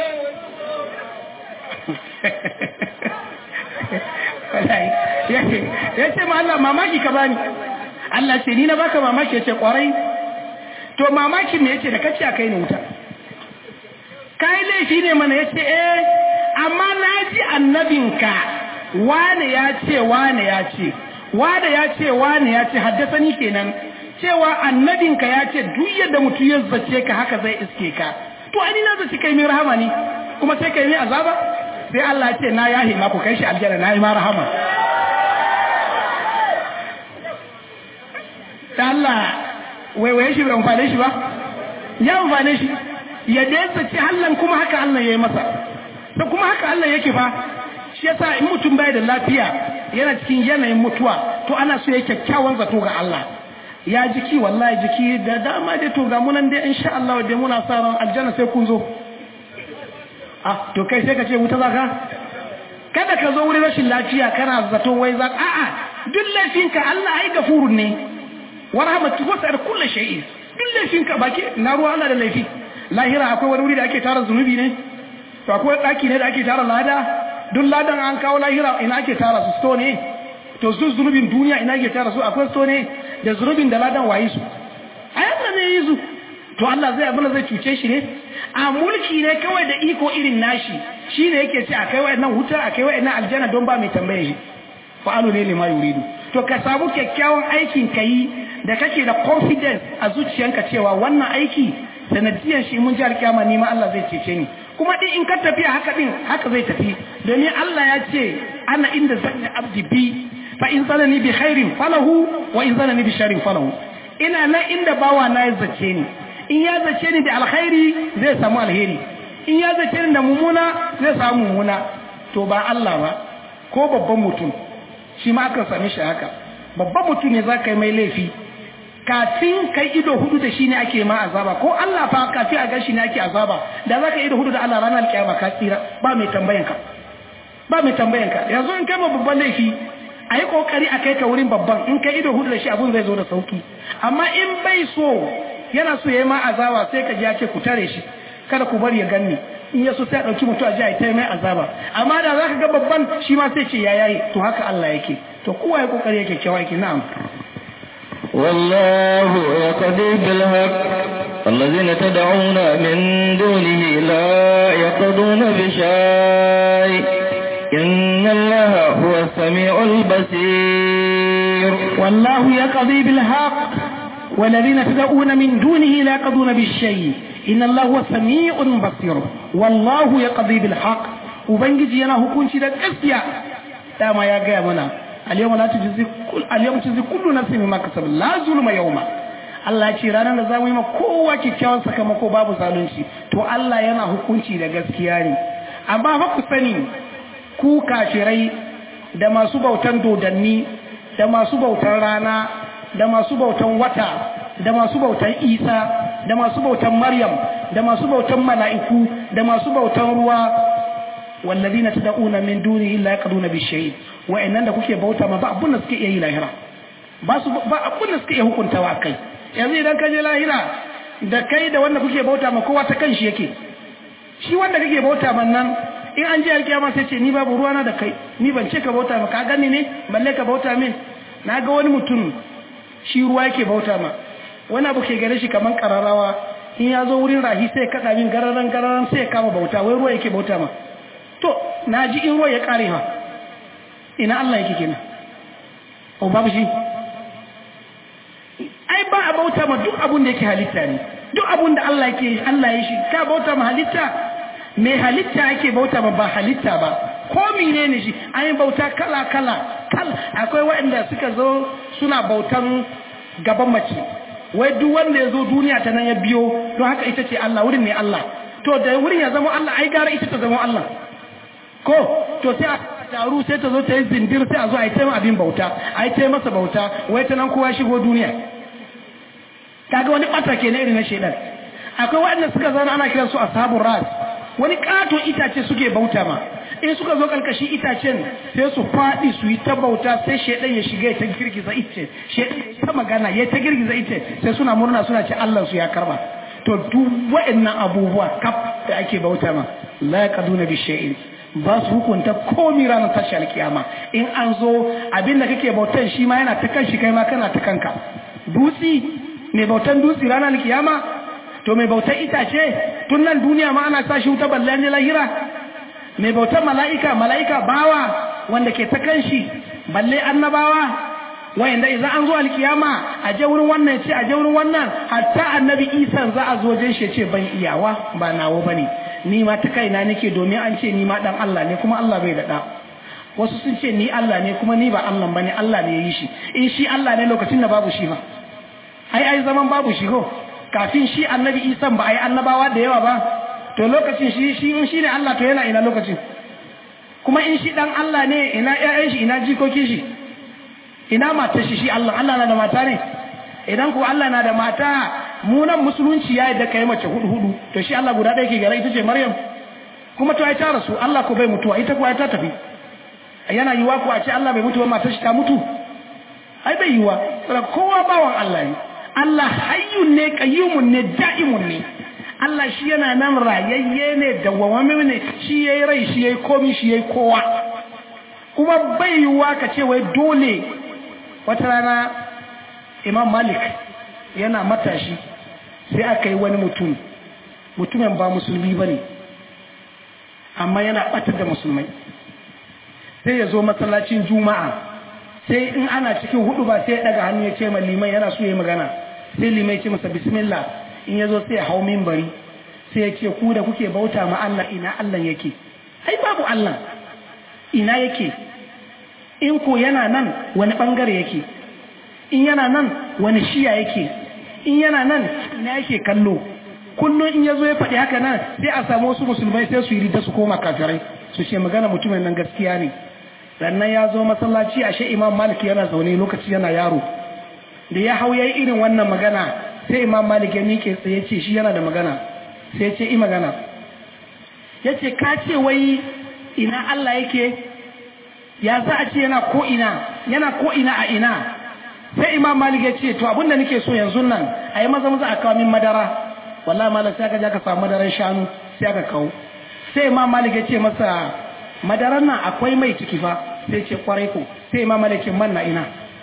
ya ce ma Allah mamaki ka bani Allah ce ni na baka mamaki ya ce kwarai to mamakin me yace da kace a kai ne wuta kai laifi ne mana yace eh amma naji annabinka wane ya ce wane ya ce wane ya ce wane ya ce haddasani kenan cewa annabinka ya ce duk yadda mutum ya zace ka haka zai iske ka to ani na zaci kai mai rahama ne kuma sai kai mai azaba sai Allah ya ce na yahi ma ku kai shi aljanna na yi ma rahama Allah waiwaye shi bai amfane shi ba ya amfane shi ya daisa ce Allah kuma haka Allah ya yi masa da kuma haka Allah yake fa shi yasa in mutum bai da lafiya yana cikin yanayin mutuwa to ana so ya kyakkyawan zato ga Allah ya jiki wallahi jiki da dama dai to ga munan dai insha Allah dai muna sa ran aljanna sai kun zo ah to kai sai ka ce wuta zaka kada ka zo wurin rashin lafiya kana zato wai za a'a duk laifinka Allah ai gafurun ne wa rahmatu wasa'ar kulli shay'in duk laifinka baki na ruwa Allah da laifi lahira akwai wani wuri da ake tara zunubi ne to akwai daki ne da ake tara lada duk ladan an kawo lahira ina ake tara su sto ne to su zunubin duniya ina ake tara su akwai sto ne da zunubin da ladan wayi su a yanda ne yi su to Allah zai abin zai cuce shi ne a mulki ne kawai da iko irin nashi shi ne yake ce a kai wa'annan wuta a kai wa'annan aljanna don ba mai tambaye shi fa'alu ne lima yuridu to ka samu kyakkyawan aikin ka yi da kake da confidence a zuciyanka cewa wannan aiki sanadiyan shi mun ji alkiyama ni ma Allah zai cece ni kuma din in ka tafi haka din haka zai tafi domin Allah ya ce ana inda zanni abdi bi fa in zanani bi khairin falahu wa in zanani bi sharrin falahu ina nan inda bawa na ya zace ni in ya zace ni da alkhairi zai samu alheri in ya zace ni da mumuna zai samu mumuna to ba Allah ba ko babban mutum shi ma aka same shi haka babban mutum ne za ka yi mai laifi kafin kai ido hudu da shi ne ake ma azaba ko Allah fa kafin a gan shi ne ake azaba da za ka ido hudu da Allah ranar kiyama ka tsira ba mai tambayan ka ba mai tambayan ka yanzu in kai ma babban laifi a yi kokari a kai ka wurin babban in kai ido hudu da shi abun zai zo da sauki amma in bai so yana so ya yi ma azaba sai ka ji ya ce ku tare shi kada ku bari ya ganni in ya so sai a ɗauki mutum a ji a yi mai azaba amma da za ka ga babban shi ma sai ce ya yayi to haka Allah yake to kowa ya kokari yake kyawa yake na'am
والله يقضي بالحق الذين تدعون من دونه لا يقضون بشيء إن الله هو السميع البصير
والله يقضي بالحق والذين تدعون من دونه لا يقضون بالشيء إن الله هو سميع بصير والله يقضي بالحق وبنجي أنا هكون شيء gaskiya dama ya gaya mana al-yawma la tujzi kull al-yawma tujzi kullu nafsin bima kasabat la zulma yawma Allah ce ranar da zamu yi ma kowa kyakkyawan sakamako babu zalunci to Allah yana hukunci da gaskiya ne amma fa ku sani ku kafirai da masu bautan dodanni da masu bautan rana da masu bautan wata da masu bautan isa da masu bautan maryam da masu bautan mala'iku da masu bautan ruwa wallazina tad'una min dunihi la yaqduna bi shay'in wa'annan da kuke bauta ma ba abun da suke iya yi lahira ba su ba abin da suka iya hukuntawa kai yanzu idan ka je lahira da kai da wanda kuke bauta ma kowa ta kanshi yake shi wanda kake bauta man nan in an je alkiyama sai ce ni babu ruwana da kai ni ban ce ka bauta ma ka gani ne balle ka bauta min na ga wani mutum shi ruwa yake bauta ma wani abu ke gare shi kaman kararrawa in ya zo wurin rahi sai ya kaɗa min gararan gararan sai ya kama bauta wai ruwa yake bauta ma to na ji in ruwa ya ƙare ha ina Allah yake kenan o babu shi ai ba a bauta ma duk abun da yake halitta ne duk abun da Allah yake Allah ya shi ka bauta ma halitta me halitta ake bauta ma ba halitta ba ko menene shi an yi bauta kala kala kala akwai waɗanda suka zo suna bautan gaban mace wai duk wanda ya zo duniya ta nan ya biyo don haka ita ce Allah wurin ne Allah to da wurin ya zama Allah ai gara ita ta zama Allah ko to sai a taru sai ta zo ta yi zindir sai a zo a yi taimaka abin bauta a yi taimaka masa bauta wai ta nan kowa shigo duniya kaga wani ɓata ke na irin na shaidan akwai waɗanda suka zauna ana kiransu ashabun ras wani ƙaton itace suke bauta ma in suka zo ƙarƙashin itacen sai su faɗi su yi ta bauta sai shaidan ya shiga ya ta girgiza ice shaidan ta magana ya ta girgiza ice sai suna murna suna ce Allah su ya karba to duk waɗannan abubuwa kaf da ake bauta ma la yaqaduna bi shay'in ba su hukunta komi ranar tashi alkiyama in an zo abinda kake bautan shi ma yana ta kanshi kai ma kana ta kanka dutsi mai bautan dutsi ranar alkiyama to mai bautan itace tun nan duniya ma ana sashi wuta balle ne lahira mai bautan mala'ika mala'ika bawa wanda ke ta kanshi balle annabawa wayanda idan an zo alkiyama a je wurin wannan ce a je wurin wannan hatta annabi isa za a zo jin shi ce ban iyawa ba nawo bane ni ma ta kaina nake domin an ce ni ma dan Allah ne kuma Allah bai da da wasu sun ce ni Allah ne kuma ni ba Allah bane Allah ne ya yi shi in shi Allah ne lokacin da babu shi ba ai ai zaman babu shi ko kafin shi annabi Isa ba ai annabawa da yawa ba to lokacin shi shi in shi ne Allah to yana ina lokacin kuma in shi dan Allah ne ina ƴaƴan shi ina jikokin shi ina matar shi shi Allah Allah na da mata ne idan ko Allah na da mata mu nan musulunci ya yadda kai mace hudu hudu to shi Allah guda ɗaya ke gara ita ce Maryam kuma to ai ta rasu Allah ko bai mutuwa ita ko ai ta tafi yana yiwa ko a ce Allah bai mutu ba matar shi ta mutu ai bai yiwa saboda kowa bawan Allah ne Allah hayyun ne qayyumun ne da'imun ne Allah shi yana nan rayayye ne dawwamamme ne shi yayi rai shi yayi komi shi yayi kowa kuma bai yiwa ka ce wai dole wata rana Imam Malik yana matashi sai aka yi wani mutum mutumin ba musulmi ba ne amma yana ɓatar da musulmai sai ya zo masallacin juma'a sai in ana cikin hudu ba sai ya ɗaga hannu ya ce ma liman yana so ya magana sai liman ya ce masa bismillah in ya zo sai ya hau mimbari sai ya ce ku da kuke bauta ma Allah ina Allah yake ai babu Allah ina yake in ko yana nan wani bangare yake in yana nan wani shiya yake in yana nan ina yake kallo kullum in ya zo ya faɗi haka nan sai a samu wasu musulmai sai su yi rita su koma kafirai su ce magana mutumin nan gaskiya ne sannan ya zo masallaci ashe imam malik yana zaune lokaci yana yaro da ya hau yayi irin wannan magana sai imam malik ya miƙe tsaye ya ce shi yana da magana sai ya ce i magana ya ce ka ce wai ina Allah yake ya za a ce yana ko ina yana ko ina a ina sai imam malik ya ce to abinda nake so yanzu nan a yi maza maza a kawo min madara wallahi malam sai aka je aka samu madaran shanu sai aka kawo sai imam malik ya ce masa madaran nan akwai mai ciki fa sai ce kwarai ko sai imam malik ce man na ina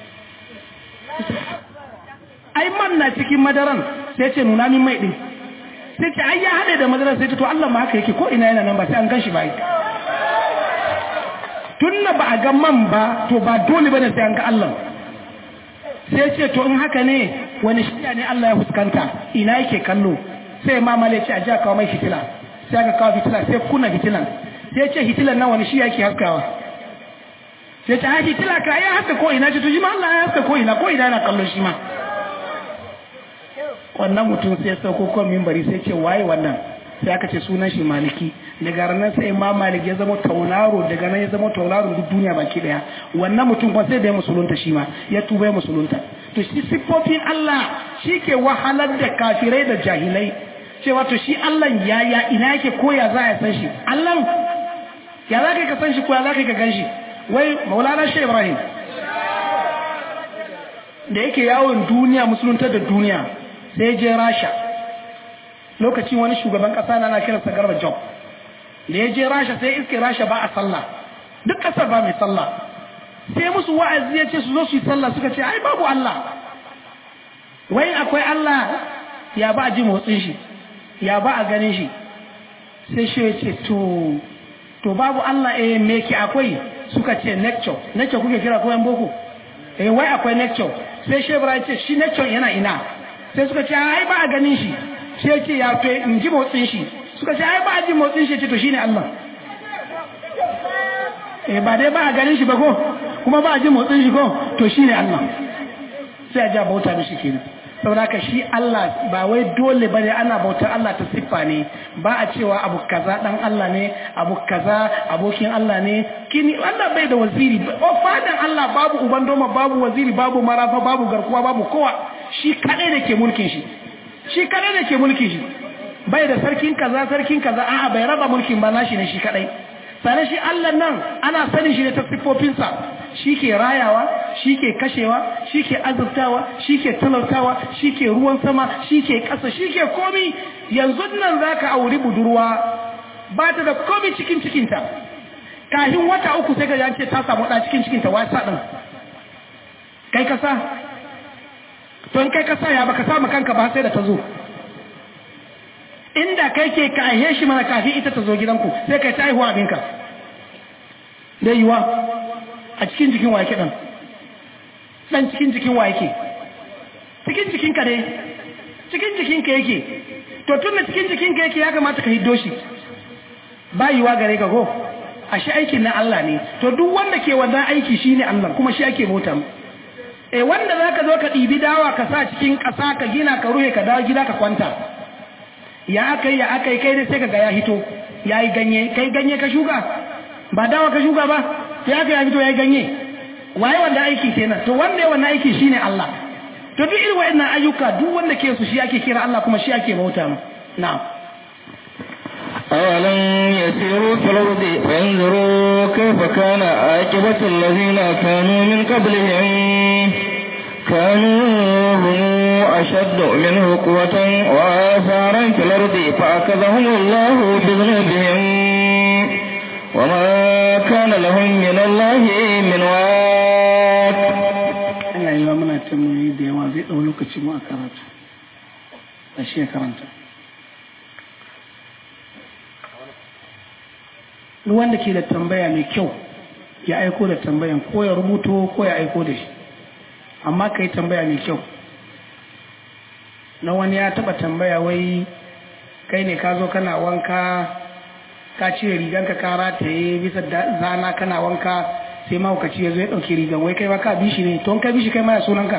ai man na cikin madaran sai ce nuna min mai din sai ce ai ya hade da madaran sai ce to Allah ma haka yake ko ina yana nan ba sai an ganshi ba tunda ba a ga man ba to ba dole bane sai an ga Allah sai ce to in haka ne wani shiya ne Allah ya fuskanta ina yake kallo sai mamale ce a ji a kawo mai fitila sai aka kawo fitila sai kuna fitilan sai ce fitilan nan wani shiya yake haskawa sai ce ha fitila ka ya haska ko ina ce to shi ma Allah ya haska ko ina ko ina yana kallon shi ma wannan mutum sai ya sauko kan mimbari sai ce waye wannan sai aka ce sunan shi maliki daga ranar sai ma malik ya zama tauraro daga nan ya zama tauraro duk duniya baki daya wannan mutum kuma sai da ya musulunta shi ma ya tuba ya musulunta to shi siffofin Allah shi ke wahalar da kafirai da jahilai cewa to shi Allah ya ya ina yake ko ya za ya san shi Allah ya za ka san shi ko ya za ka gan shi wai maulana shi Ibrahim da yake yawon duniya musulunta da duniya sai je rasha lokacin wani shugaban kasa na ana kiransa garba job da ya je rasha sai iske rasha ba a sallah duk kasar ba mai sallah sai musu wa'azi ya ce su zo su yi sallah suka ce ai babu Allah wai akwai Allah ya ba a ji motsin shi ya ba a ganin shi sai shi ya ce to to babu Allah eh me ke akwai suka ce lecture lecture kuke kira ko yan boko eh wai akwai lecture sai shebra ya ce shi lecture yana ina sai suka ce ai ba a ganin shi sai ya ce ya to in ji motsin shi suka ce ai ba a ji motsin shi ce to shine Allah eh ba dai ba a ganin shi ba ko kuma ba a ji motsin shi ko to shine Allah sai a ja bauta mishi kenan saboda ka shi Allah ba wai dole bane ana bautar Allah ta siffa ne ba a cewa abu kaza dan Allah ne abu kaza abokin Allah ne kini Allah bai da waziri o fadan Allah babu uban doma babu waziri babu marafa babu garkuwa babu kowa shi kadai da ke mulkin shi shi kadai da ke mulkin shi bai da sarkin kaza sarkin kaza a'a bai raba mulkin ba nashi ne shi kadai sane shi Allah nan ana sanin shi ne ta siffofinsa shi ke rayawa shi ke kashewa shi ke azurtawa shi ke talautawa shi ke ruwan sama shi ke ƙasa shi ke komi yanzu nan za ka auri budurwa ba ta da komi cikin cikinta kahin wata uku sai ka ce ta samu ɗa cikin cikinta wasa ɗin kai kasa to in kai kasa ya baka samu kanka ba sai da ta zo inda kai ke ka aihe shi mana kafin ita ta zo gidanku sai kai ta haihuwa abinka dai yiwa a cikin jikin wa yake ɗan ɗan cikin jikin wa yake cikin jikinka dai cikin jikinka yake to tun da cikin jikinka yake ya kamata ka hiddo shi ba yiwa gare ka ko ashe aikin na Allah ne to duk wanda ke wannan aiki shine Allah kuma shi ake bauta eh wanda zaka zo ka ɗibi dawa ka sa cikin ƙasa ka gina ka ruhe ka dawo gida ka kwanta ya akai ya akai kai dai sai ka ga ya hito yayi ganye kai ganye ka shuka ba dawa ka shuka ba sai aka ya fito ya ganye waye wanda aiki kenan to wanda ya wannan aiki shine Allah to duk irin wayannan ayyuka duk wanda ke su shi ake kira Allah kuma shi ake bauta mu na'am
أولم يسيروا في الأرض فينظروا كيف كان عاقبة الذين كانوا من قبلهم كانوا هم أشد منه قوة وآثارا في الأرض فأخذهم الله بذنوبهم وما كان لهم من الله من واق
Allah yi wa muna tambayi da yawa zai ɗau lokaci mu a karatu a shi ya karanta duk wanda ke da tambaya mai kyau ya aiko da tambayan ko ya rubuto ko ya aiko da shi amma ka yi tambaya mai kyau na wani ya taɓa tambaya wai kai ne ka zo kana wanka ka cire riganka ka rataye bisa zana kana wanka sai mahaukaci ya zo ya ɗauki rigan wai kai ma ka bi shi ne to ka bi shi kai ma ya sunanka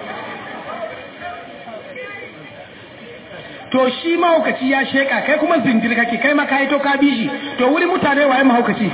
to shi mahaukaci ya sheka kai kuma zindir kake kai ma ka yi to ka bi shi to wuri mutane waye mahaukaci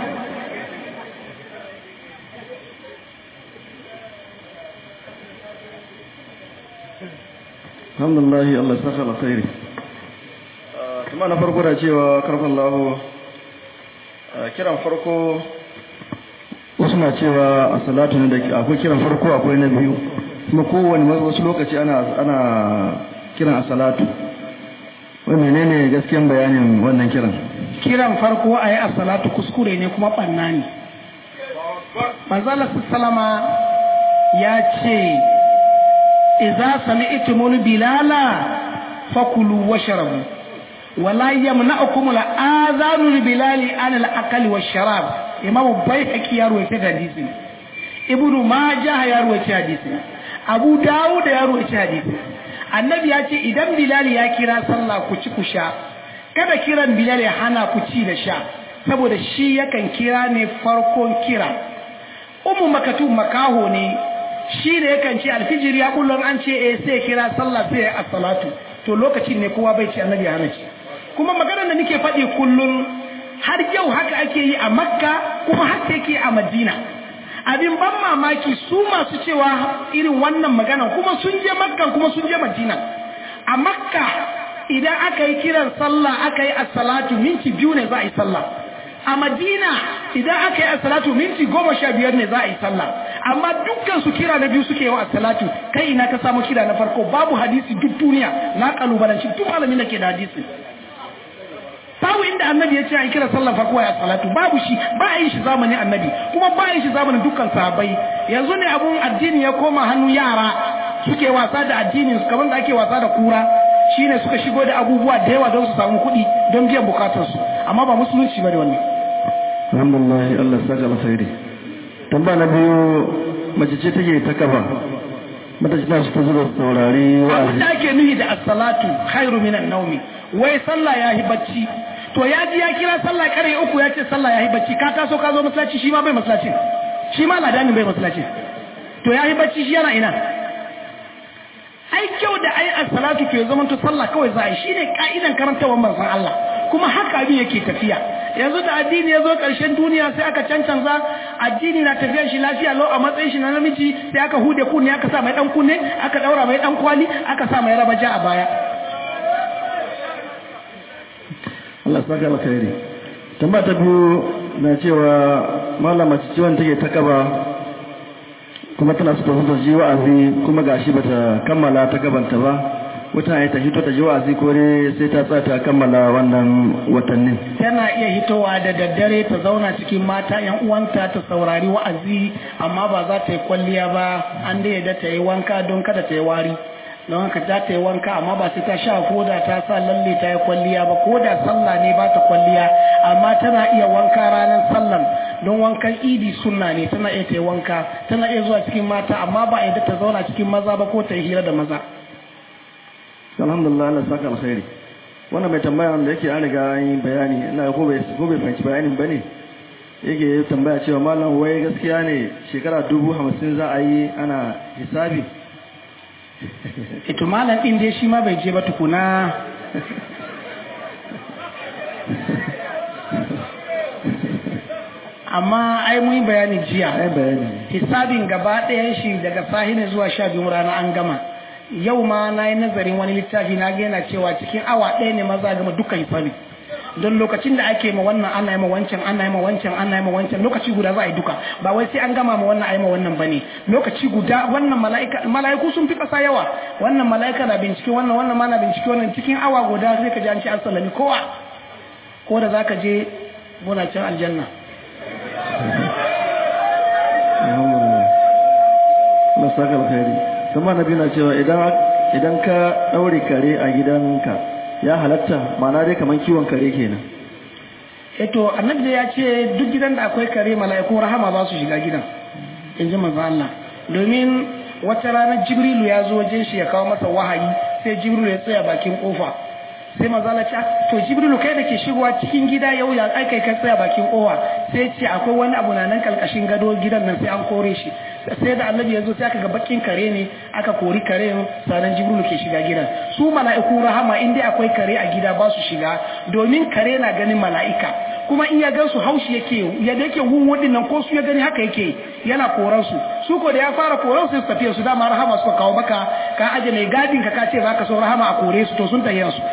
alhamdulillah Allah saka alkhairi kuma na farko da cewa karfin lahu kiran farko wasu na cewa a salatu ne da akwai kiran farko akwai na biyu kuma kowane wasu lokaci ana ana kiran a salatu wai menene gaskiyan bayanin wannan kiran
kiran farko a yi a salatu kuskure ne kuma ɓanna ne manzala salama ya ce iza sami'tumul bilala fakulu washrabu wala yamna'ukum al'adhanu bilali an al-akli wash-sharab imamu bayhaqi ya ruwaita hadisi ibnu majah ya ruwaita hadisi abu dawud ya ruwaita hadisi annabi ya ce idan bilal ya kira sallah ku ci ku sha kada kiran bilal ya hana ku ci da sha saboda shi yakan kira ne farkon kira ummu makatu makaho ne shi ne yakan ce alfijir ya kullum an ce eh sai kira sallah sai ya as-salatu to lokacin ne kowa bai ci annabi ya hana ci kuma maganar da nake faɗi kullum har yau haka ake yi a makka kuma haka yake a madina abin ban mamaki su masu cewa irin wannan magana kuma sun je makka kuma sun je madina a makka idan aka yi kiran sallah aka yi as-salatu minti biyu ne za a yi sallah a madina idan aka yi as-salatu minti goma sha biyar ne za a yi sallah amma dukkan su kira na biyu suke yawa salatu kai ina ka samu kira na farko babu hadisi duk duniya na kalubalanci duk malamin da ke da hadisi babu inda annabi ya ce a kira sallar farko ya salatu babu shi ba a yin shi zamanin annabi kuma ba a yin shi zamanin dukkan sahabbai yanzu ne abun addini ya koma hannun yara suke wasa da addinin su kamar da ake wasa da kura shine suka shigo da abubuwa da yawa don su samu kuɗi don biyan bukatarsu amma ba musulunci bane wannan
alhamdulillah Allah ya saka alkhairi tamba na biyu mace ce take ta kaba mata ce ta su ta zuba saurari
abin
wa'azi
da ake nuhi da as-salatu khairu minan naumi wai sallah yahi bacci to ya ji ya kira sallah kare uku ya ce sallah yahi bacci ka taso ka zo masallaci shi ma bai masallaci shi ma ladanin bai masallaci to yahi bacci shi yana ina ai kyau da ai as-salatu ke zaman to sallah kawai za a yi shine ka'idan karantawar manzon Allah kuma haka abin yake tafiya yanzu da addini ya zo ƙarshen duniya sai aka cancanza addini na tafiya shi lafiya lau a matsayin shi na namiji sai aka hude kunne aka sa mai dan kunne aka daura mai dan kwali aka sa mai rabaja a baya
Allah ya saka alkhairi tamba ta biyu na cewa malama ce ciwon take ta kaba kuma tana so ta zo ta ji wa'azi kuma gashi bata kammala ta gabanta ba wata ya ta hito ta ji wa'azi ko dai sai ta tsaya ta kammala wannan watannin
tana iya hitowa da daddare ta zauna cikin mata yan uwanta ta saurari wa'azi amma ba za ta yi kwalliya ba an da yadda ta yi wanka don kada ta yi wari don haka za ta yi wanka amma ba sai ta sha koda ta sa lalle ta yi kwalliya ba koda sallah ne ba ta kwalliya amma tana iya wanka ranar sallan don wankan idi sunna ne tana iya ta yi wanka tana iya zuwa cikin mata amma ba a yadda ta zauna cikin maza ba ko ta yi hira da maza
alhamdulillah Allah ya saka alkhairi wannan mai tambaya wanda yake an riga an yi bayani ina ko bai ko bai fahimci bayanin bane yake tambaya cewa malam wai gaskiya ne shekara dubu hamsin za a yi ana hisabi
ito malam din dai shi ma bai je ba tukuna amma ai mun yi bayani jiya
ai bayani
hisabin gaba ɗayan shi daga sahine zuwa sha biyu rana an gama yau ma na yi nazarin wani littafi na gina cewa cikin awa ɗaya ne maza gama dukkan hisabi don lokacin da ake ma wannan ana yi ma wancan ana yi ma wancan ana yi ma wancan lokaci guda za a yi duka ba wai sai an gama ma wannan a yi ma wannan bane lokaci guda wannan mala'ika mala'iku sun fi ƙasa yawa wannan mala'ika na bincike wannan wannan ma na bincike wannan cikin awa guda sai ka ji an ce an sallami kowa ko da zaka je muna can aljanna
alhamdulillah Allah ya saka alkhairi kuma nabi na cewa idan idan ka daure kare a gidanka ya halatta ma'ana dai kaman kiwon kare kenan
eto annabi ya ce duk gidan da akwai kare mala'ikun rahama ba su shiga gidan in ji manzo Allah domin wata ranar jibrilu ya zo wajen shi ya kawo masa wahayi sai jibrilu ya tsaya bakin kofa sai manzo Allah ce to jibrilu kai da ke shigowa cikin gida yau ya aikai ka tsaya bakin kofa sai ce akwai wani abu na nan kalkashin gado gidan nan sai an kore shi sai da annabi ya zo sai aka ga bakin kare ne aka kori kare sanan jibrilu ke shiga gidan su mala'iku rahama in dai akwai kare a gida ba su shiga domin kare na ganin mala'ika kuma in ya gan su haushi yake ya da yake wunwudin nan ko su ya gani haka yake yana koran su su ko da ya fara koran su tafiya su dama rahama suka kawo maka ka aje mai gadin ka ka ce zaka so rahama a kore su to sun tafiya su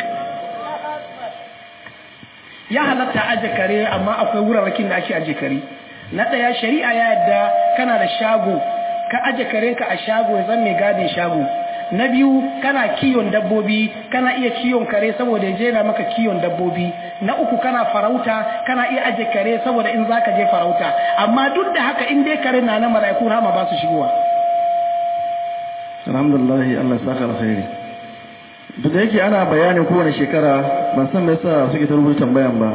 ya halatta aje kare amma akwai wurarrakin da ake aje kare na ɗaya shari'a ya yadda kana da shago ka aje karenka a shago ya zan mai gadin shago na biyu kana kiyon dabbobi kana iya kiyon kare saboda ya jera maka kiyon dabbobi na uku kana farauta kana iya aje kare saboda in zaka je farauta amma duk da haka in dai kare na na mala'iku rama ba su shigowa
alhamdulillah Allah ya saka alkhairi duk da yake ana bayanin kowane shekara ban san me yasa suke ta rubuta tambayan ba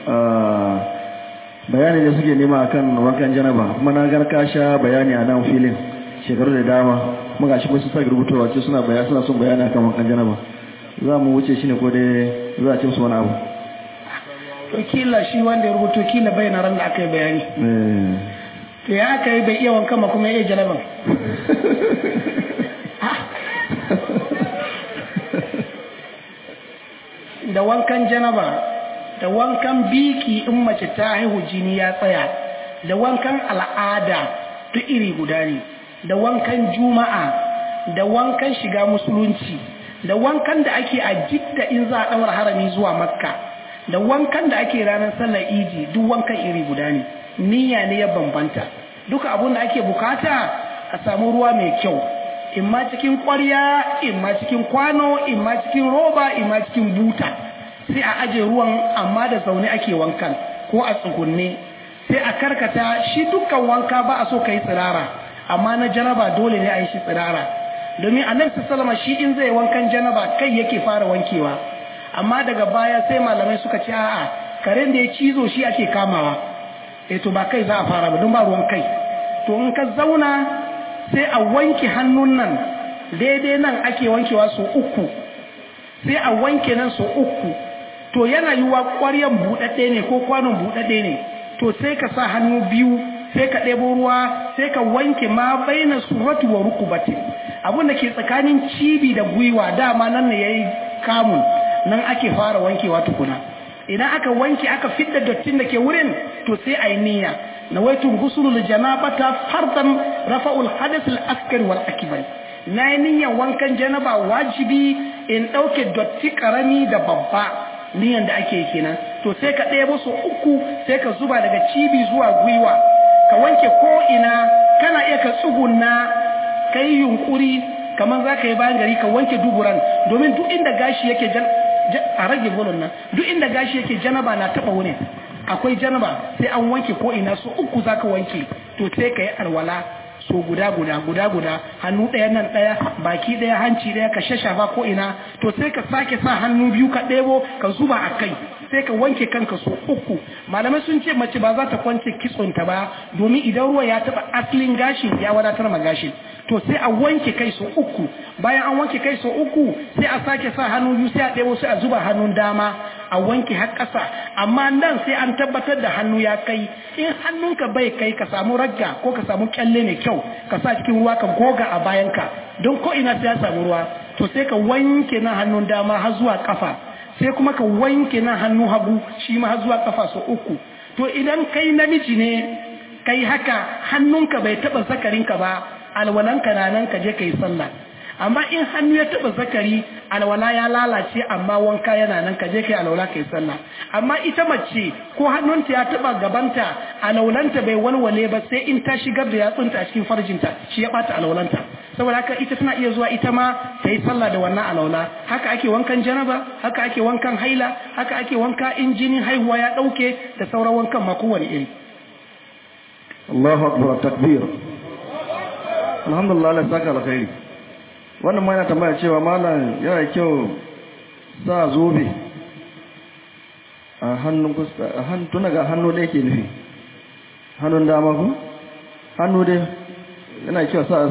bayani da suke nema akan wankan janaba kuma na gar ka sha bayani a nan filin shekaru da dama kuma gashi kuma su sake rubutowa ce suna bayani suna son bayani akan wankan janaba za mu wuce shi ne ko dai za a ce musu wani abu
to kila shi wanda ya rubuto kila bai na ran da aka yi bayani to ya aka yi bai iya wankan ma kuma ya iya janaban da wankan janaba da wankan biki in mace ta haihu jini ya tsaya da wankan al'ada duk iri guda ne da wankan juma'a da wankan shiga musulunci da wankan da ake a jidda in za a ɗaura harami zuwa makka da wankan da ake ranar sallar idi duk wankan iri guda ne niyya ne ya bambanta duka abun da ake bukata a samu ruwa mai kyau in ma cikin ƙwarya in ma cikin kwano in ma cikin roba in ma cikin buta sai a aje ruwan amma da zaune ake wankan ko a tsugunne sai a karkata shi dukkan wanka ba a so ka yi tsirara amma na janaba dole ne a yi shi tsirara domin annabi sallama shi in zai wankan janaba kai yake fara wankewa amma daga baya sai malamai suka ce a'a karen da ya cizo shi ake kamawa eh to ba kai za a fara ba don ba ruwan kai to in ka zauna sai a wanke hannun nan daidai nan ake wankewa so uku sai a wanke nan so uku to yana yiwa ƙwaryan buɗaɗɗe ne ko kwanon buɗaɗɗe ne to sai ka sa hannu biyu sai ka ɗebo ruwa sai ka wanke ma baina suratu wa rukubati abin da ke tsakanin cibi da gwiwa dama nan ne yayi kamun nan ake fara wankewa tukuna idan aka wanke aka fidda dattin da ke wurin to sai a yi niyya nawaitu gusulul janabata fardan rafa'ul hadath al askar wal akbar na yi niyyar wankan janaba wajibi in ɗauke dotti karami da babba niyan da ake kenan to sai ka ɗaya su uku sai ka zuba daga cibi zuwa gwiwa ka wanke ko ina kana iya ka tsugunna ka yi yunkuri kamar za ka yi bayan gari ka wanke duburan domin duk inda gashi yake a rage bolon nan duk inda gashi yake janaba na taɓa wurin akwai janaba sai an wanke ko ina so uku za ka wanke to sai ka yi alwala so guda guda guda guda hannu ɗaya nan ɗaya baki ɗaya hanci ɗaya ka shashafa ko ina to sai ka sake sa hannu biyu ka ɗebo ka zuba a kai sai ka wanke kanka so uku malamai sun ce mace ba za ta kwance kitsonta ba domin idan ruwa ya taɓa asalin gashin ya wadatar ma gashin to sai a wanke kai so uku bayan an wanke kai so uku sai a sake sa hannu biyu sai a ɗebo sai a zuba hannun dama a wanke har ƙasa amma nan sai an tabbatar da hannu ya kai in hannunka bai kai ka samu ragga ko ka samu kyalle mai kyau ka sa cikin ruwa ka goga a bayanka don ko ina sai ya samu ruwa to sai ka wanke nan hannun dama har zuwa kafa sai kuma ka wanke nan hannu hagu shi ma har zuwa kafa so uku to idan kai namiji ne kai haka hannunka bai taba zakarinka ba alwalanka na nan ka je ka yi sallah amma in hannu ya taba zakari alwala ya lalace amma wanka yana nan ka je kai alwala kai sallah amma ita mace ko hannunta ya taba gabanta alwalanta bai walwale ba sai in ta shigar da yatsunta a cikin farjinta shi ya bata alwalanta saboda haka ita tana iya zuwa ita ma ta yi sallah da wannan alwala haka ake wankan janaba haka ake wankan haila haka ake wanka in jinin haihuwa ya dauke da sauran wankan ma kowane iri
Allahu akbar takbir alhamdulillah Allah saka alkhairi wannan ma yana tambaya cewa malam yana kyau sa zobe a hannun fuska a hannun tuna ga hannu da yake nufi hannun dama ku hannu dai yana kyau sa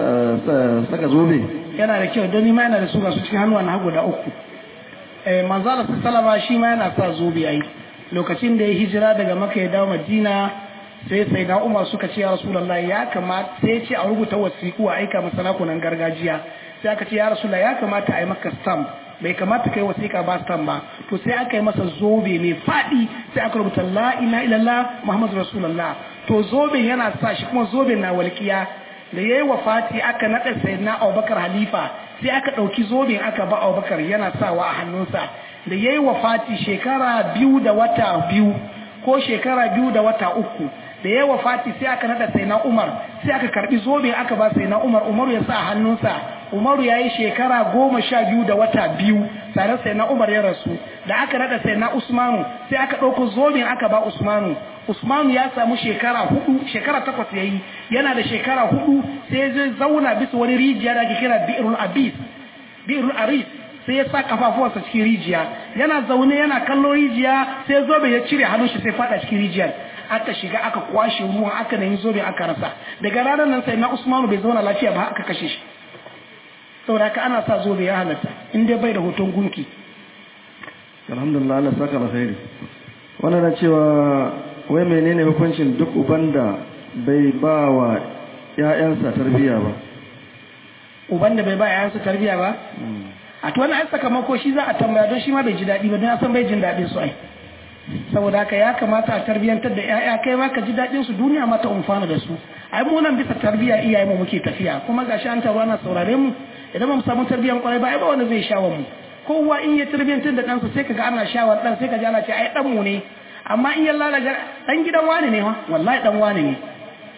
saka zobe
yana da kyau don ma yana da su ga su cikin hannuwa na hagu da uku eh manzala sallama shi ma yana sa zobe ai lokacin da ya hijira daga maka ya dawo madina sai sai na umar suka ce ya rasulallah ya kamata sai ce a rubuta wasiku a aika masa nakunan gargajiya sai aka ce ya rasulallah ya kamata a yi maka stamp bai kamata kai wasiƙa ba stamp ba to sai aka yi masa zobe mai faɗi sai aka rubuta la ila illallah muhammadu rasulullah to zobe yana sa shi kuma zobe na walƙiya da yayi wafati aka naɗa sayyidina abubakar halifa sai aka ɗauki zoben aka ba abubakar yana sawa a hannunsa da yayi wafati shekara biyu da wata biyu ko shekara biyu da wata uku da ya wafati sai aka nada sai na Umar sai aka karbi zobe aka ba sai na Umar Umaru ya sa hannunsa Umaru ya yi shekara goma sha biyu da wata biyu tare sai na Umar ya rasu da aka nada sai na Usmanu sai aka ɗauko zobe aka ba Usmanu Usmanu ya samu shekara hudu shekara takwas ya yi yana da shekara hudu sai zai zauna bisa wani rijiya da ake kira Bi'rul Abis Bi'rul Aris sai ya sa kafafuwarsa cikin rijiya yana zaune yana kallon rijiya sai zobe ya cire hannun shi sai fada cikin rijiyar aka shiga aka kwashe ruwan aka nemi zobe aka rasa daga ranar nan sai na Usmanu bai zauna lafiya ba aka kashe shi saboda haka ana sa zobe ya halatta in dai bai da hoton gunki
alhamdulillah Allah saka alkhairi wannan na cewa wai menene hukuncin duk uban da bai ba wa ƴaƴansa tarbiyya ba
uban da bai ba ƴaƴansa tarbiyya ba a to wannan ai sakamako shi za a tambaya don shi ma bai ji daɗi ba don ya san bai jin daɗin su ai saboda haka ya kamata a tarbiyyantar da ƴaƴa kai ma ka ji daɗin su duniya mata umfana da su ai mu nan bisa tarbiyya iyaye mu muke tafiya kuma gashi an taro ana saurare mu idan ba mu samu tarbiyyan kwarai ba ai ba wanda zai shawar mu kowa in ya tarbiyyantar da ɗansa sai kaga ana shawar ɗan sai kaga ana ce ai ɗan mu ne amma in ya lalaga ɗan gidan wani ne wa wallahi ɗan wani ne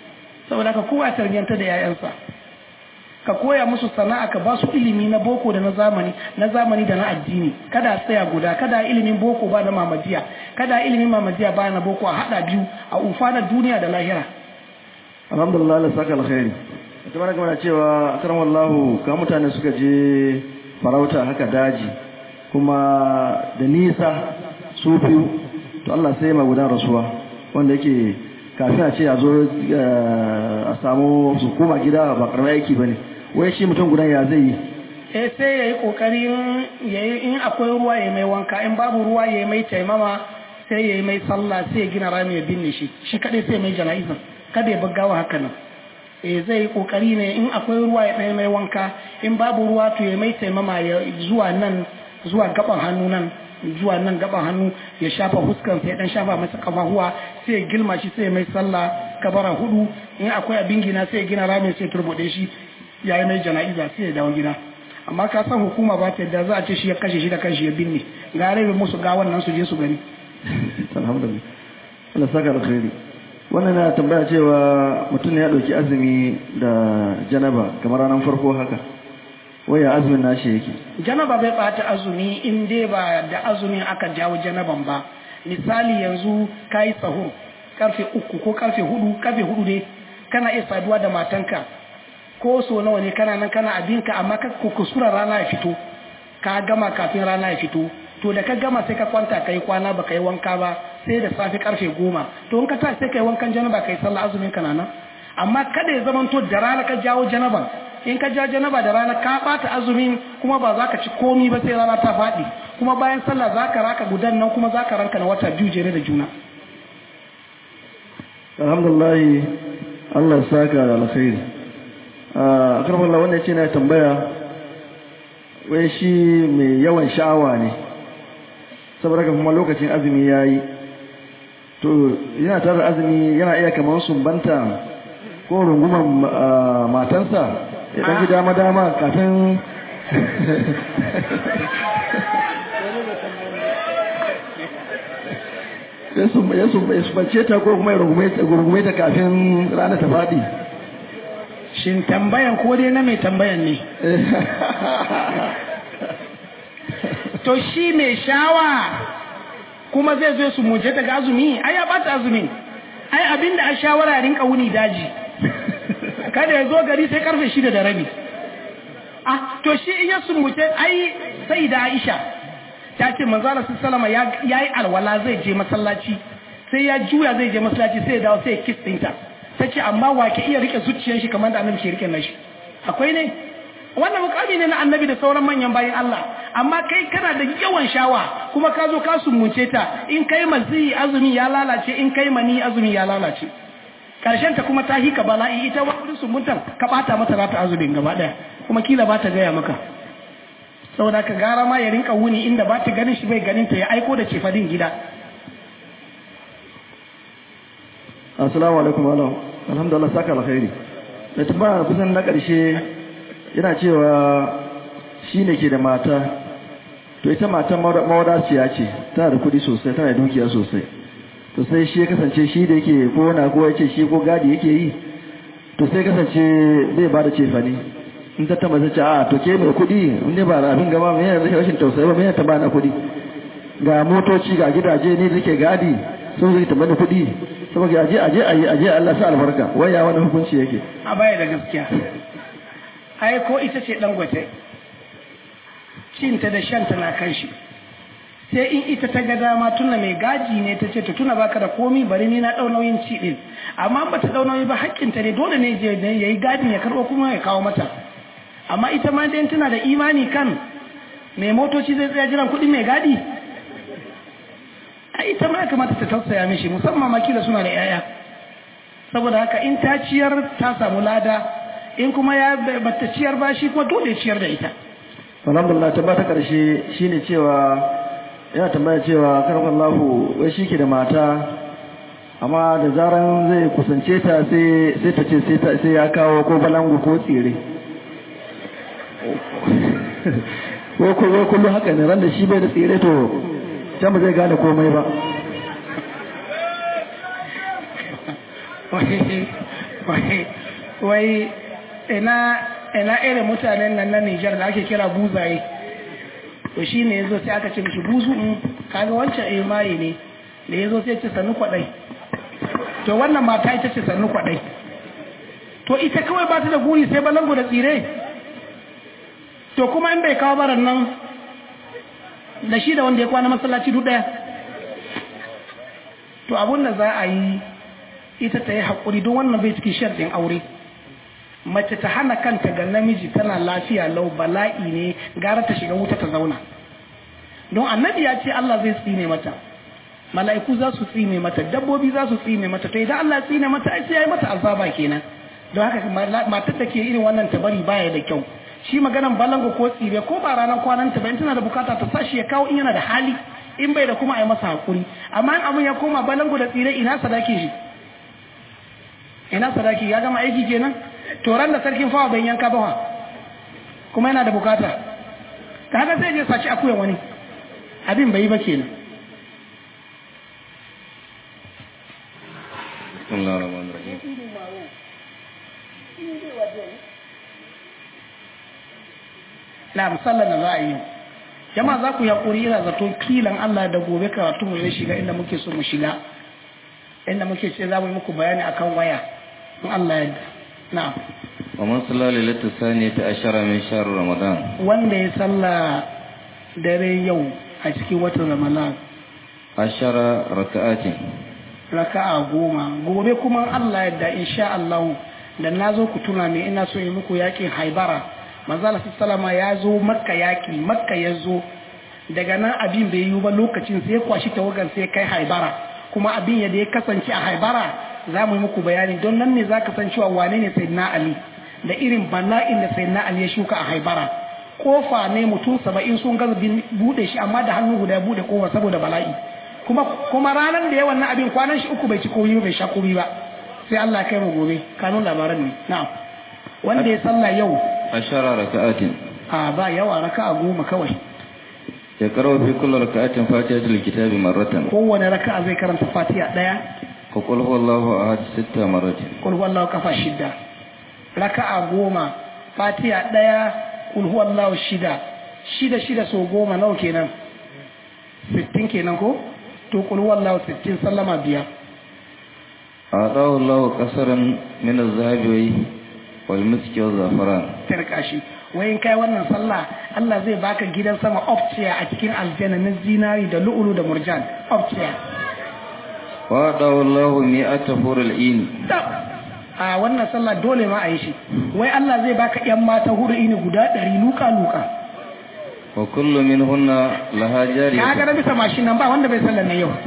saboda ka kowa tarbiyyanta da 'ya'yansa ka koya musu sana'a ka ba su ilimi na boko da na zamani na zamani da na addini kada tsaya guda kada ilimin boko ba na mamadiya kada ilimin mamadiya ba na boko a hada biyu a ufa na duniya da lahira
alhamdulillah Allah saka alkhairi ita mana kamar cewa akram wallahu ka mutane suka je farauta haka daji kuma da nisa su biyu to Allah sai ma gudan rasuwa wanda yake kafin a ce a zo a samu su koma gida ba karamar aiki bane wai shi mutum gudan ya zai yi
eh sai yayi kokarin yayi in akwai ruwa yayi mai wanka in babu ruwa yayi mai taimama sai yayi mai sallah sai ya gina rami ya binne shi shi kadai sai mai jana'izan kada ya buggawa haka nan eh zai yi kokari ne in akwai ruwa ya ɗaya mai wanka in babu ruwa to ya mai taimama ya zuwa nan zuwa gaban hannu nan zuwa nan gaban hannu ya shafa huskan sai dan shafa masa kafahuwa sai ya gilma shi sai ya mai sallah kabara hudu in akwai abin gina sai ya gina ramin sai turbude shi ya yi mai jana'iza sai ya dawo gida amma ka san hukuma ba ta yadda za a ce shi ya kashe shi da kanshi ya binne ga rai musu ga wannan su je su gani
alhamdulillah Allah saka alkhairi wannan na tambaya cewa mutum ne ya dauki azumi da janaba kamar ranar farko haka waya azumin nashi yake
janaba bai bata azumi in dai ba da azumin aka jawo janaban ba misali yanzu kayi sahur karfe uku ko karfe hudu karfe hudu dai kana iya saduwa da matanka ko so nawa ne kana nan kana abinka amma ka kuskura rana ya fito ka gama kafin rana ya fito to da ka gama sai ka kwanta kai kwana baka yi wanka ba sai da safe karfe goma to in ka tashi sai kai wankan janaba kai sallah azumin ka nan amma kada ya zama to da rana ka jawo janaban in ka ja janaba da rana ka bata azumin kuma ba za ka ci komi ba sai rana ta faɗi kuma bayan sallah za ka raka gudan nan kuma za ka ranka na wata biyu jere da juna
alhamdulillah Allah ya saka da alkhairi a karfin Allah wanda ya ce na tambaya wai shi mai yawan sha'awa ne saboda haka kuma lokacin azumi ya yi to yana tare azumi yana iya kamar sumbanta ko rungumar matansa ya ɗan ji dama-dama kafin ya sumbace ta ko kuma ya rungume ta kafin rana ta faɗi
shin tambayan ko dai na mai tambayan ne to shi mai shawa kuma zai zo su muje daga azumi ai ya bata azumin ai abinda a shawara rinka wuni daji kada ya zo gari sai karfe shida da rabi ah to shi in ya sumbuce ai sai da Aisha ta ce manzo Allah sallama ya yi alwala zai je masallaci sai ya juya zai je masallaci sai ya dawo sai ya kiss ɗinta ta ce amma wa ke iya rike zuciyar shi kamar da annabi ke rike nashi akwai ne wannan mukami ne na annabi da sauran manyan bayan Allah amma kai kana da yawan shawa kuma ka zo ka sumunce ta in kai mazi azumi ya lalace in kai mani azumi ya lalace karshen ta kuma ta hika bala'i ita wani sumuntan ka bata mata rata azumin gaba daya kuma kila ba ta gaya maka saboda ka gara ma ya rinka wuni inda ba ta ganin shi bai ganin ta ya aiko da cefadin gida
assalamu alaikum Allah alhamdulillah saka alkhairi da tambaya kusan na karshe yana cewa shi ne ke da mata to ita matan mawadaciya ce tana da kudi sosai tana da dukiya sosai to sai shi ya kasance shi da yake ko na ko yace shi ko gadi yake yi to sai kasance zai bada cefane in ta tamba sai ce a to ke mai kudi in ne ba abin gaba mai yana rashin tausayi ba mai ta bana kudi ga motoci ga gidaje ne da ke gadi sun zai tamba da kudi saboda aje aje aje aje Allah sa albarka waya wani hukunci yake
a baya da gaskiya ai ko ita ce dangote cinta da shanta na kan shi sai in ita ta ga dama tuna mai gaji ne ta ce ta tuna baka da komi bari ni na dau nauyin ci din amma ba ta dau nauyi ba hakkinta ne dole ne je ne yayi gadin ya karbo kuma ya kawo mata amma ita ma dai tana da imani kan mai motoci zai tsaya jiran kuɗin mai gadi a ita ma ya kamata ta tausaya mishi musamman ma kila suna da yaya saboda haka in ta ciyar ta samu lada in kuma ya bata ciyar ba shi kuma dole ciyar da ita
alhamdulillah ta bata karshe shine cewa yana tambaya cewa karfan lahu wai shi ke da mata amma da zaran zai kusance ta sai sai ta ce sai ya kawo ko balangu ko tsire ko ko kullu haka ne ran da shi bai da tsire to can ba zai gane komai ba
wai ina ina irin mutanen nan na Nijar da ake kira buzaye to shi ne yazo sai aka ce mishi buzu in kaga wancan eh maye ne da yazo sai ce sannu kwadai to wannan mata ita ce sannu kwadai to ita kawai ba ta da guri sai balango da tsire to kuma in bai kawo baran nan da shi da wanda ya kwana masallaci duk daya to abun da za a yi ita ta yi haƙuri don wannan bai cikin sharɗin aure mace ta hana kanta ga namiji tana lafiya lau bala'i ne gara ta shiga wuta ta zauna don annabi ya ce Allah zai tsine mata mala'iku za su tsine mata dabbobi za su tsine mata to idan Allah ya tsine mata ai sai ya yi mata azaba kenan don haka matar da ke irin wannan tabari baya da kyau shi maganan balango ko tsire ko ba ranar kwanan ta ba in tana da bukata ta sashi ya kawo in yana da hali in bai da kuma a yi masa hakuri amma in abin ya koma balango da tsire ina sadaki shi ina sadaki ya gama aiki kenan to ran da sarkin fawa bai yanka ba kuma yana da bukata ka haka sai je saci akuyan wani abin bai yi ba kenan
Bismillahir Rahmanir Rahim.
na musallan da za a yi jama'a za ku yi haƙuri ina zato kilan Allah da gobe karatu mu zai shiga inda muke so mu shiga inda muke ce za mu yi muku bayani akan waya in Allah ya na
ومن صلى ليلة الثانية عشر من شهر رمضان
wanda ya salla dare yau a cikin watan Ramadan
عشر ركعات
raka'a goma gobe kuma Allah yadda insha Allah da na zo ku tuna ne ina so yi muku yakin haibara manzala sallama ya zo makka yaki makka ya zo daga nan abin bai yi ba lokacin sai kwashi tawagan sai kai haibara kuma abin yadda ya kasance a haibara za mu yi muku bayani don nan ne za ka san cewa wane ne sayyidina ali da irin bala'in da sayyidina ali ya shuka a haibara kofa ne mutum saba'in sun gaza bude shi amma da hannu guda bude kofa saboda bala'i kuma kuma ranar da yawan na abin kwanan shi uku bai ci koyi bai sha koyi ba sai Allah kai mu gobe kanun labaran ne na'am wanda ya sallah yau
عشر ركعات
a ba yawa raka'a goma kawai
يقرأ في كل ركعة فاتحة الكتاب مرة
kowane raka'a zai karanta fatiha daya
وقل هو الله أحد ست مرات
kul huwallahu kafa shida raka'a goma fatiha daya kul huwallahu shida shida shida so goma nawa kenan 60 kenan ko to kul huwallahu 60 sallama biyar
أعطاه الله قصرا من الذهب والمسك والزعفران
tarka shi wai in kai wannan sallah Allah zai baka gidan sama ofciya a cikin aljanna na zinari da lu'ulu da murjan ofciya
وأعطاه الله مئة حور العين
a wannan sallah dole ma a yi shi wai Allah zai baka yan mata huru ini guda ɗari luka luka
وكل منهن لها
ka ga
جارية
na bisa mashin nan ba wanda bai sallar na yau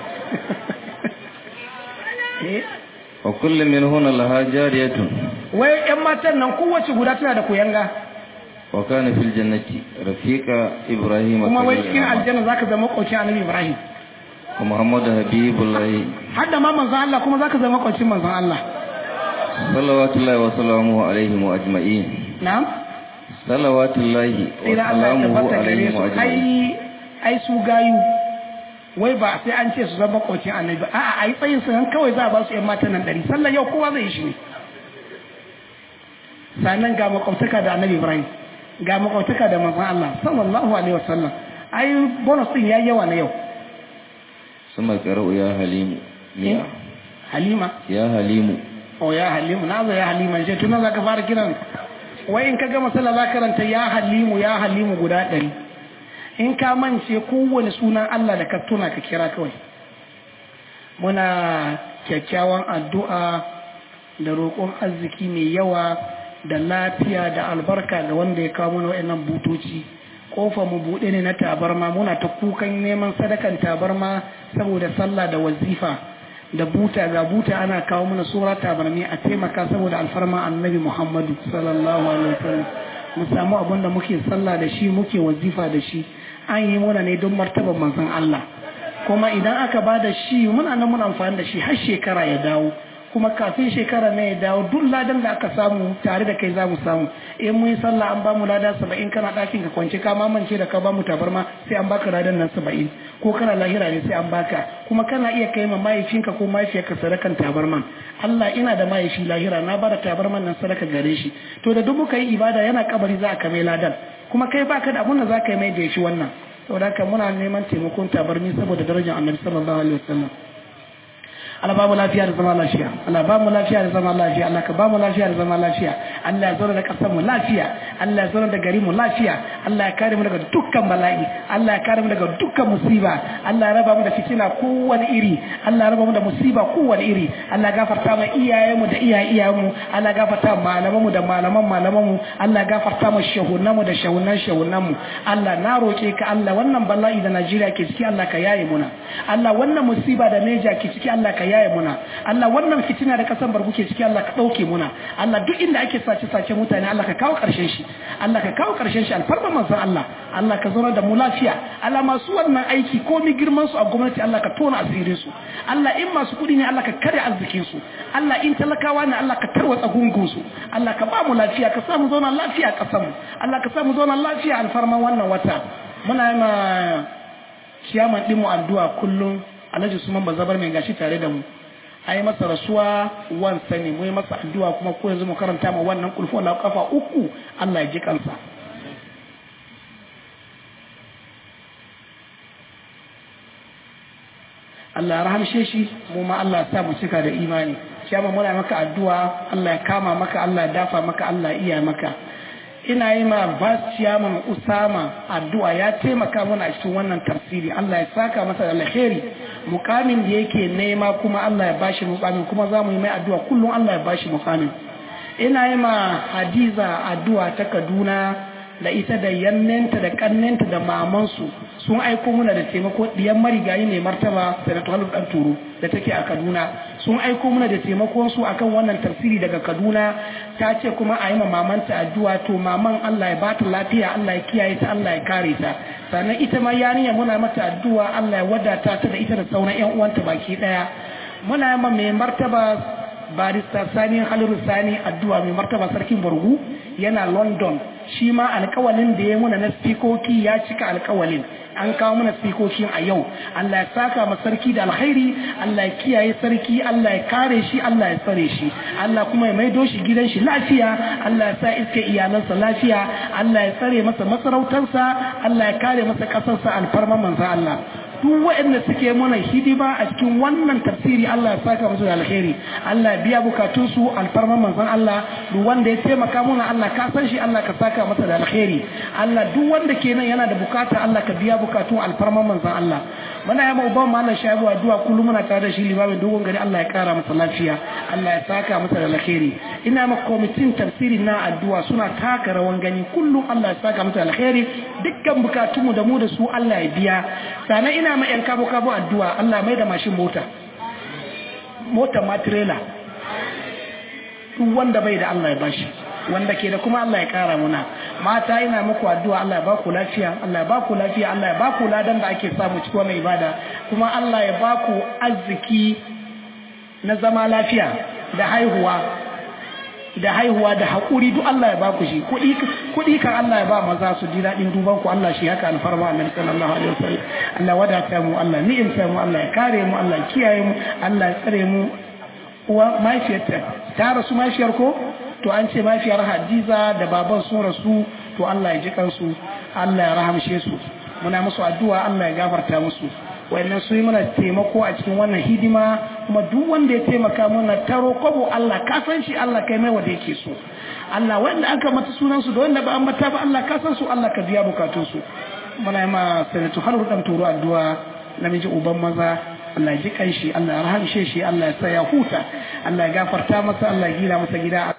Eh,
وكل منهن لها جارية
wai yan matan nan kowace guda tana da kuyanga
وكان في الجنة رفيق إبراهيم
kuma wai
خليل
cikin
الرحمن.
aljanna zaka zama makwacin annabi Ibrahim
ومحمد حبيب الله
har da ma manzon Allah kuma zaka zama makwacin manzon Allah
صلوات الله وسلامه عليهم أجمعين
na'am
صلوات الله
sai da Allah ya
وسلامه
tabbata gare
عليهم
su
أجمعين
ai ai su gayu wai ba sai an ce su zama makwacin annabi ba a'a ai tsayin su nan kawai za a ba su yan matan nan ɗari sallan yau kowa zai yi shi ne sannan ga makwabtaka da annabi Ibrahim ga makwabtaka da manzon Allah sallallahu alaihi wasallam ai bonus din yayi yawa na yau
ثم قرأوا يا حليم مئة
Halima
يا حليم
o ya Halimu na zo ya Halima je tun za ka fara kiran wai in ka gama sallah za ka karanta ya Halimu ya Halimu guda ɗari in ka mance kowane sunan Allah da ka tuna ka kira kawai muna kyakkyawan addu'a da roƙon arziki mai yawa da lafiya da albarka ga wanda ya kawo mana wa'annan butoci kofa mu buɗe ne na tabarma muna ta kukan neman sadakan tabarma saboda sallah da wazifa da buta ga buta ana kawo mana sura tabarmi a taimaka saboda alfarma annabi muhammadu sallallahu alaihi wasallam mu samu abin da muke sallah da shi muke wazifa da shi an yi muna ne don martaban manzon Allah kuma idan aka ba da shi muna nan muna amfani da shi har shekara ya dawo kuma kafin shekara ne ya dawo duk ladan da aka samu tare da kai za mu samu in mun yi sallah an ba mu lada saba'in kana ɗakin ka kwance ka mamance da ka ba mu tabarma sai an baka ladan nan saba'in ko kana lahira ne sai an baka kuma kana iya kai ma mahaifinka ko mahaifiyarka sadakan tabarman Allah ina da mahaifi lahira na bada tabarman nan sadaka gare shi to da duk muka yi ibada yana kabari za a kame ladan kuma kai baka da abun da za ka yi mai da shi wannan saboda haka muna neman taimakon tabarni saboda darajar annabi sallallahu alaihi wasallam Allah ba mu lafiya da zama lafiya Allah ba mu lafiya da zama lafiya Allah ka ba mu lafiya da zama lafiya Allah ya zauna da kasar mu lafiya Allah ya zauna da gari mu lafiya Allah ya kare mu daga dukkan bala'i Allah ya kare mu daga dukkan musiba Allah ya raba mu da fitina kowane iri Allah ya raba mu da musiba kowane iri Allah ya gafarta mu iyayen mu da iyaye iyayen mu Allah ya gafarta malaman mu da malaman malaman mu Allah ya gafarta mu shahunan mu da shahunan shahunan mu Allah na roke ka Allah wannan bala'i da Najeriya ke ciki Allah ka yaye muna Allah wannan musiba da Neja ke ciki Allah ka yaye muna Allah wannan fitina da kasan bargu ke ciki Allah ka dauke muna Allah duk inda ake sace sace mutane Allah ka kawo karshen shi Allah ka kawo karshen shi alfarma manzon Allah Allah ka zauna da mu lafiya Allah masu wannan aiki ko mi girman su a gwamnati Allah ka tona asirin su Allah in masu kudi ne Allah ka kare arzikin su Allah in talakawa ne Allah ka tarwatsa gungun su Allah ka ba mu lafiya ka samu zauna lafiya a kasan mu Allah ka samu zauna lafiya alfarma wannan wata muna yi ma ciyaman ɗinmu addu'a kullum alhaji suman bazabar mai gashi tare da mu a yi masa rasuwa wan sani mu yi masa addu'a kuma ko yanzu mu karanta ma wannan kulfu Allah kafa uku Allah ya ji kansa Allah ya rahamshe shi mu ma Allah ya sa mu cika da imani kiyama muna maka addu'a Allah ya kama maka Allah ya dafa maka Allah ya iya maka ina yi ma bas ciyaman usama addu'a ya taimaka mana a cikin wannan tafsiri Allah ya saka masa da alheri mukamin da yake nema kuma Allah ya bashi mukamin kuma za mu yi mai addu'a kullum Allah ya bashi mukamin ina yi ma hadiza addu'a ta kaduna da ita da yannenta da kannenta da mamansu sun aiko muna da taimako diyan marigayi ne martaba sanatu halu dan turu da take a kaduna sun aiko muna da taimakon su akan wannan tafsiri daga kaduna ta ce kuma a yi ma mamanta addu'a to maman Allah ya ba ta lafiya Allah ya kiyaye ta Allah ya kare ta sannan ita ma yarinya muna mata addu'a Allah ya wadata ta da ita da sauran ƴan uwanta baki daya muna ma mai martaba barista sani haliru sani addu'a mai martaba sarkin bargu yana london shi ma alkawalin da ya muna na spikoki ya cika alkawalin an kawo mana spikokin a yau Allah ya saka ma sarki da alkhairi Allah ya kiyaye sarki Allah ya kare shi Allah ya tsare shi Allah kuma ya maido shi gidan shi lafiya Allah ya sa iske iyalansa lafiya Allah ya tsare masa masarautarsa Allah ya kare masa kasarsa alfarma manzo Allah duk waɗanda suke mana hidima a cikin wannan tafsiri Allah ya saka musu da alheri Allah ya biya bukatun su alfarman manzon Allah duk wanda ya taimaka mana Allah ka san shi Allah ka saka masa da alheri Allah duk wanda ke nan yana da bukata Allah ka biya bukatun alfarman manzon Allah muna yaba uban mallam shaibu addu'a kullum muna tare da shi limamin dogon gari Allah ya kara masa lafiya Allah ya saka masa da alheri ina ma kwamitin tafsiri na addu'a suna taka rawan gani kullum Allah ya saka masa da alheri dukkan bukatunmu da mu da su Allah ya biya sannan ina ma yan kabo kabo addu'a Allah mai da mashin mota mota ma trailer duk wanda bai da Allah ya bashi wanda ke da kuma Allah ya kara muna mata ina muku addu'a Allah ya ba ku lafiya Allah ya ba ku lafiya Allah ya ba ku ladan da ake samu cikin wannan ibada kuma Allah ya ba ku arziki na zama lafiya da haihuwa da haihuwa da haƙuri duk Allah ya ba ku shi kuɗi kan Allah ya ba maza su ji daɗin duban ku Allah shi haka alfarma annabi sallallahu alaihi wasallam Allah wadata mu Allah ni'imta mu Allah ya kare mu Allah ya kiyaye mu Allah ya tsare mu uwa mahaifiyarta ta rasu mahaifiyar ko to an ce mahaifiyar Hadiza da baban sun rasu to Allah ya ji kansu Allah ya rahamshe su muna musu addu'a Allah ya gafarta musu wannan su yi mana taimako a cikin wannan hidima kuma duk wanda ya taimaka mana taro kwabo Allah ka san shi Allah kai mai wanda yake so Allah wanda aka mata sunan su da wanda ba an mata ba Allah ka san su Allah ka biya bukatun su muna yi ma sanatu har dan turo addu'a namiji uban maza Allah ya ji kanshi Allah ya rahamshe shi Allah ya sa ya huta Allah ya gafarta masa Allah ya gina masa gida